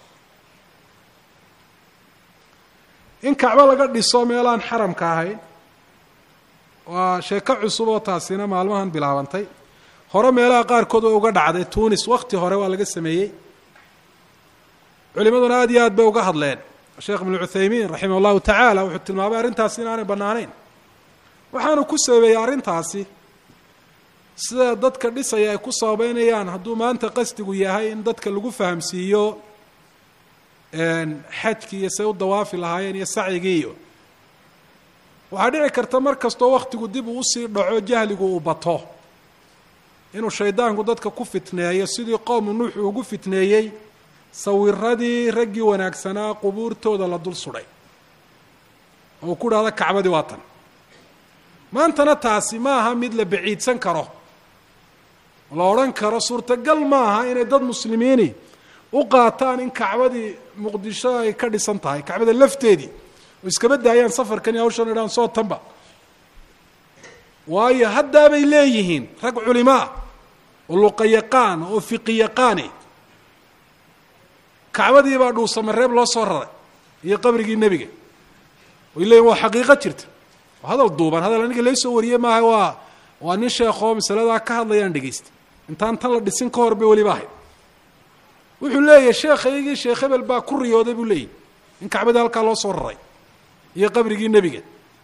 in kacbo laga dhiso meelaan xaramka ahayn waa sheeko cusub oo taasina maalmahan bilaabantay hore meelaha qaarkood oo uga dhacday tunis wakti hore waa laga sameeyey culimaduna aad iyo aad bay uga hadleen sheekh ibnu cuthaymiin raximah allahu tacaala wuxuu tilmaamay arrintaasi inaanay bannaanayn waxaanu ku sababeeyey arrintaasi sida dadka dhisaya ay ku sababeynayaan hadduu maanta qasdigu yahay in dadka lagu fahamsiiyo xajkii iyo say u dawaafi lahaayeen iyo sacyigii iyo waxaa dhici karta mar kastoo wakhtigu dib uu usii dhaco jahligu uu bato inuu shaydaanku dadka ku fitneeyo sidii qowmu nuux uu ugu fitneeyey sawiradii raggii wanaagsanaa qubuurtooda la dul sudhay oo ku dhahda kacbadii waa tan maantana taasi ma aha mid la baciidsan karo la odhan karo suurtagal ma aha inay dad muslimiini u qaataan in kacbadii muqdisho ay ka dhisan tahay kacbada lafteedii oo iskaba daayaan safarkan iyo hawshan idhaan soo tanba waayo haddaabay leeyihiin rag culimaa oo luqa yaqaan oo fiqi yaqaani kacbadii baa dhuusamareeb loo soo raray iyo qabrigii nebiga way leeyihin waa xaqiiqo jirta hadal duuban hadal aniga laysoo wariyey maaha waa waa nin sheekoo masaladaa ka hadlayaan dhegeysta intaan tan la dhisin ka hor bay weliba ahayd wuxuu leeyahay sheekhaygii sheekh hebel baa ku riyooday buu leeyahy in kacbadii halkaa loo soo raray iyo qabrigii nebiga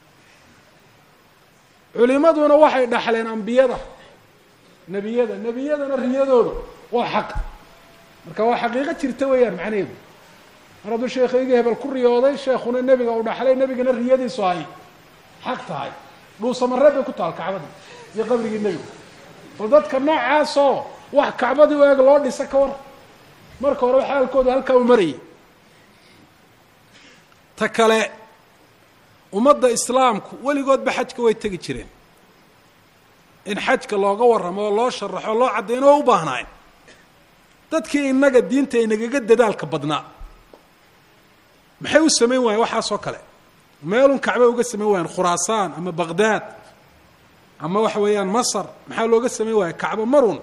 culimaduna waxay dhaxleen ambiyada nebiyada nebiyadana riyadooda waa xaq marka waa xaqiiqo jirta weeyaan macnaheedu mar hadduu sheekhaygii hebel ku riyooday sheekhuna nebiga uu dhaxlay nebigana riyadiisu ay xaq tahay dhuusamareed bay ku taal kacbadii iyo qabrigii nebiga bal dadka noocaasoo wax kacbadii u eeg loo dhisa ka war marka hore xaalkooda halkaa u marayay ta kale ummadda islaamku weligoodba xajka way tegi jireen in xajka looga warramo oo loo sharaxo loo caddayno oo u baahnayn dadkii innaga diinta inagaga dadaalka badnaa maxay u samayn waayeen waxaasoo kale meelun kacba uga samayn waayeen khuraasaan ama baqdaad ama waxa weeyaan masar maxaa looga samayn waaya kacbo marun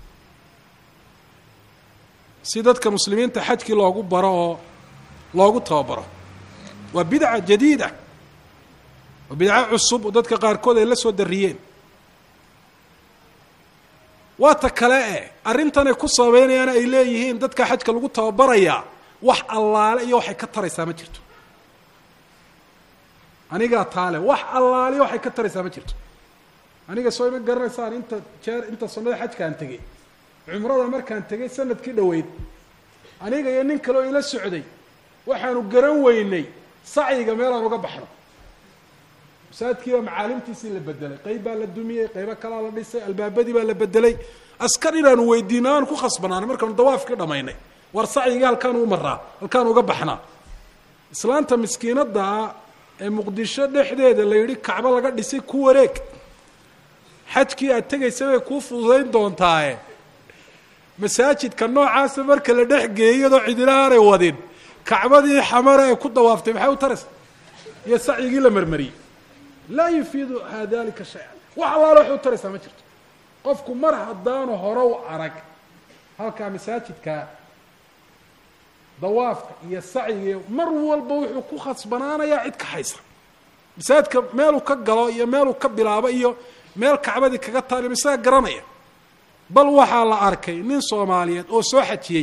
si dadka muslimiinta xajkii loogu baro oo loogu tababaro waa bidca jadiida waa bidco cusub oo dadka qaarkood ay la soo dariyeen waa ta kale e arrintanay ku sababeynayaan ay leeyihiin dadka xajka lagu tababarayaa wax allaale iyo waxay ka taraysaa ma jirto anigaa taale wax allaale iyo waxay ka taraysaa ma jirto aniga soo ima garanaysaan inta jeer inta sanada xajkaan tegey cumrada markaan tegay sanadkii dhoweyd aniga iyo nin kale oo ila socday waxaanu garan weynay sacyiga meelaan uga baxno masaajidkiibaa macaalimtiisii la bedelay qayb baa la dumiyey qaybo kalaa la dhisay albaabadii baa la bedelay askar inaanu weydiino aan ku khasbanaanay markaanu dawaafkii dhamaynay war sacyigii halkaanu u maraa halkaanu uga baxnaa islaanta miskiinaddaa ee muqdisho dhexdeeda la yidhi kacbo laga dhisay ku wareeg xajkii aad tegaysa bay kuu fududayn doontaaye masaajidka noocaasa marka la dhex geeyay iyadoo cidina aanay wadin kacbadii xamare ay ku dawaaftay maxay u taraysa iyo sacyigii la marmariyey laa yufiidu ha dalika shay-an wax allaale waxay u taraysaa ma jirto qofku mar haddaanu hore u arag halkaa masaajidka dawaafka iyo sacyiga mar walba wuxuu ku khasbanaanayaa cid ka haysa masaajidka meeluu ka galo iyo meeluu ka bilaabo iyo meel kacbadii kaga taali isaga garanaya bal waxaa la arkay nin soomaaliyeed oo soo xajiyey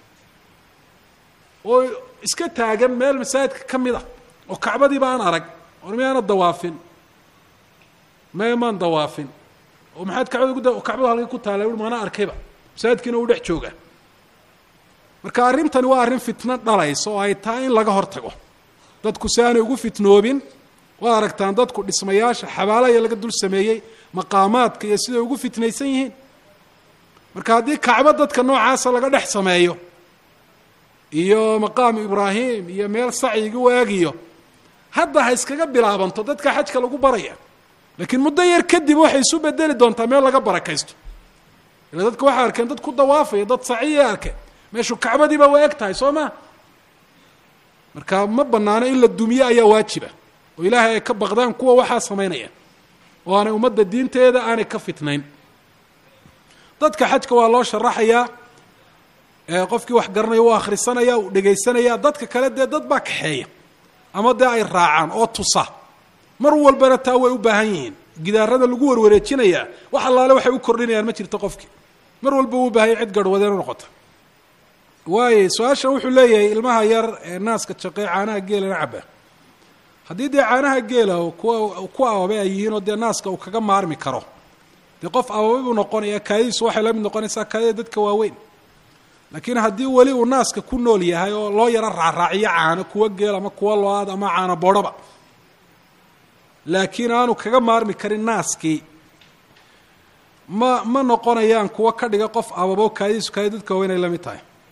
oo iska taagan meel masaajidka ka mid a oo kacbadiiba aan arag or miyaana dawaafin me maan dawaafin oo maxaad kacbada ku kacbada halkay ku taala ui maana arkayba masaajidkiina uu dhex jooga marka arrintani waa arrin fitno dhalaysa oo ay tahay in laga hor tago dadku si aanay ugu fitnoobin waad aragtaan dadku dhismayaasha xabaalaya laga dul sameeyey maqaamaadka iyo siday ugu fitnaysan yihiin marka haddii kacbo dadka noocaasa laga dhex sameeyo iyo maqaamu ibraahim iyo meel sacyiga waagiyo hadda ha iskaga bilaabanto dadka xajka lagu baraya laakiin muddo yar kadib waxay isu bedeli doontaa meel laga barakaysto ila dadka waxay arkeen dad ku dawaafaya dad saciya arkeen meeshu kacbadiiba waa eg tahay soo ma marka ma banaano in la dumiye ayaa waajiba oo ilaahay ay ka baqdaan kuwa waxaa samaynaya oo aanay ummadda diinteeda aanay ka fitnayn dadka xajka waa loo sharaxayaa qofkii wax garanaya u akhrisanaya uu dhegaysanaya dadka kale dee dad baa kaxeeya ama dee ay raacaan oo tusa mar walbana taa way u baahan yihiin gidaarada lagu warwareejinayaa wax allaale waxay u kordhinayaan ma jirto qofkii mar walba uu baahanya cid garhwadeen u noqota waayo su-aasha wuxuu leeyahay ilmaha yar ee naaska jaqey caanaha geelana caba haddii dee caanaha geela kuwa ku ababay ay yihiin oo dee naaska uu kaga maarmi karo dee qof ababay buu noqonaya kaadidiisu waxay la mid noqonaysaa kaadida dadka waaweyn laakiin haddii weli uu naaska ku nool yahay oo loo yaro raacraaciyo caano kuwa geel ama kuwa lo-aad ama caano boodhaba laakiin aanu kaga maarmi karin naaskii ma ma noqonayaan kuwa ka dhiga qof ababo kaadidiisu kaadi dadka waaweyn ay la mid tahay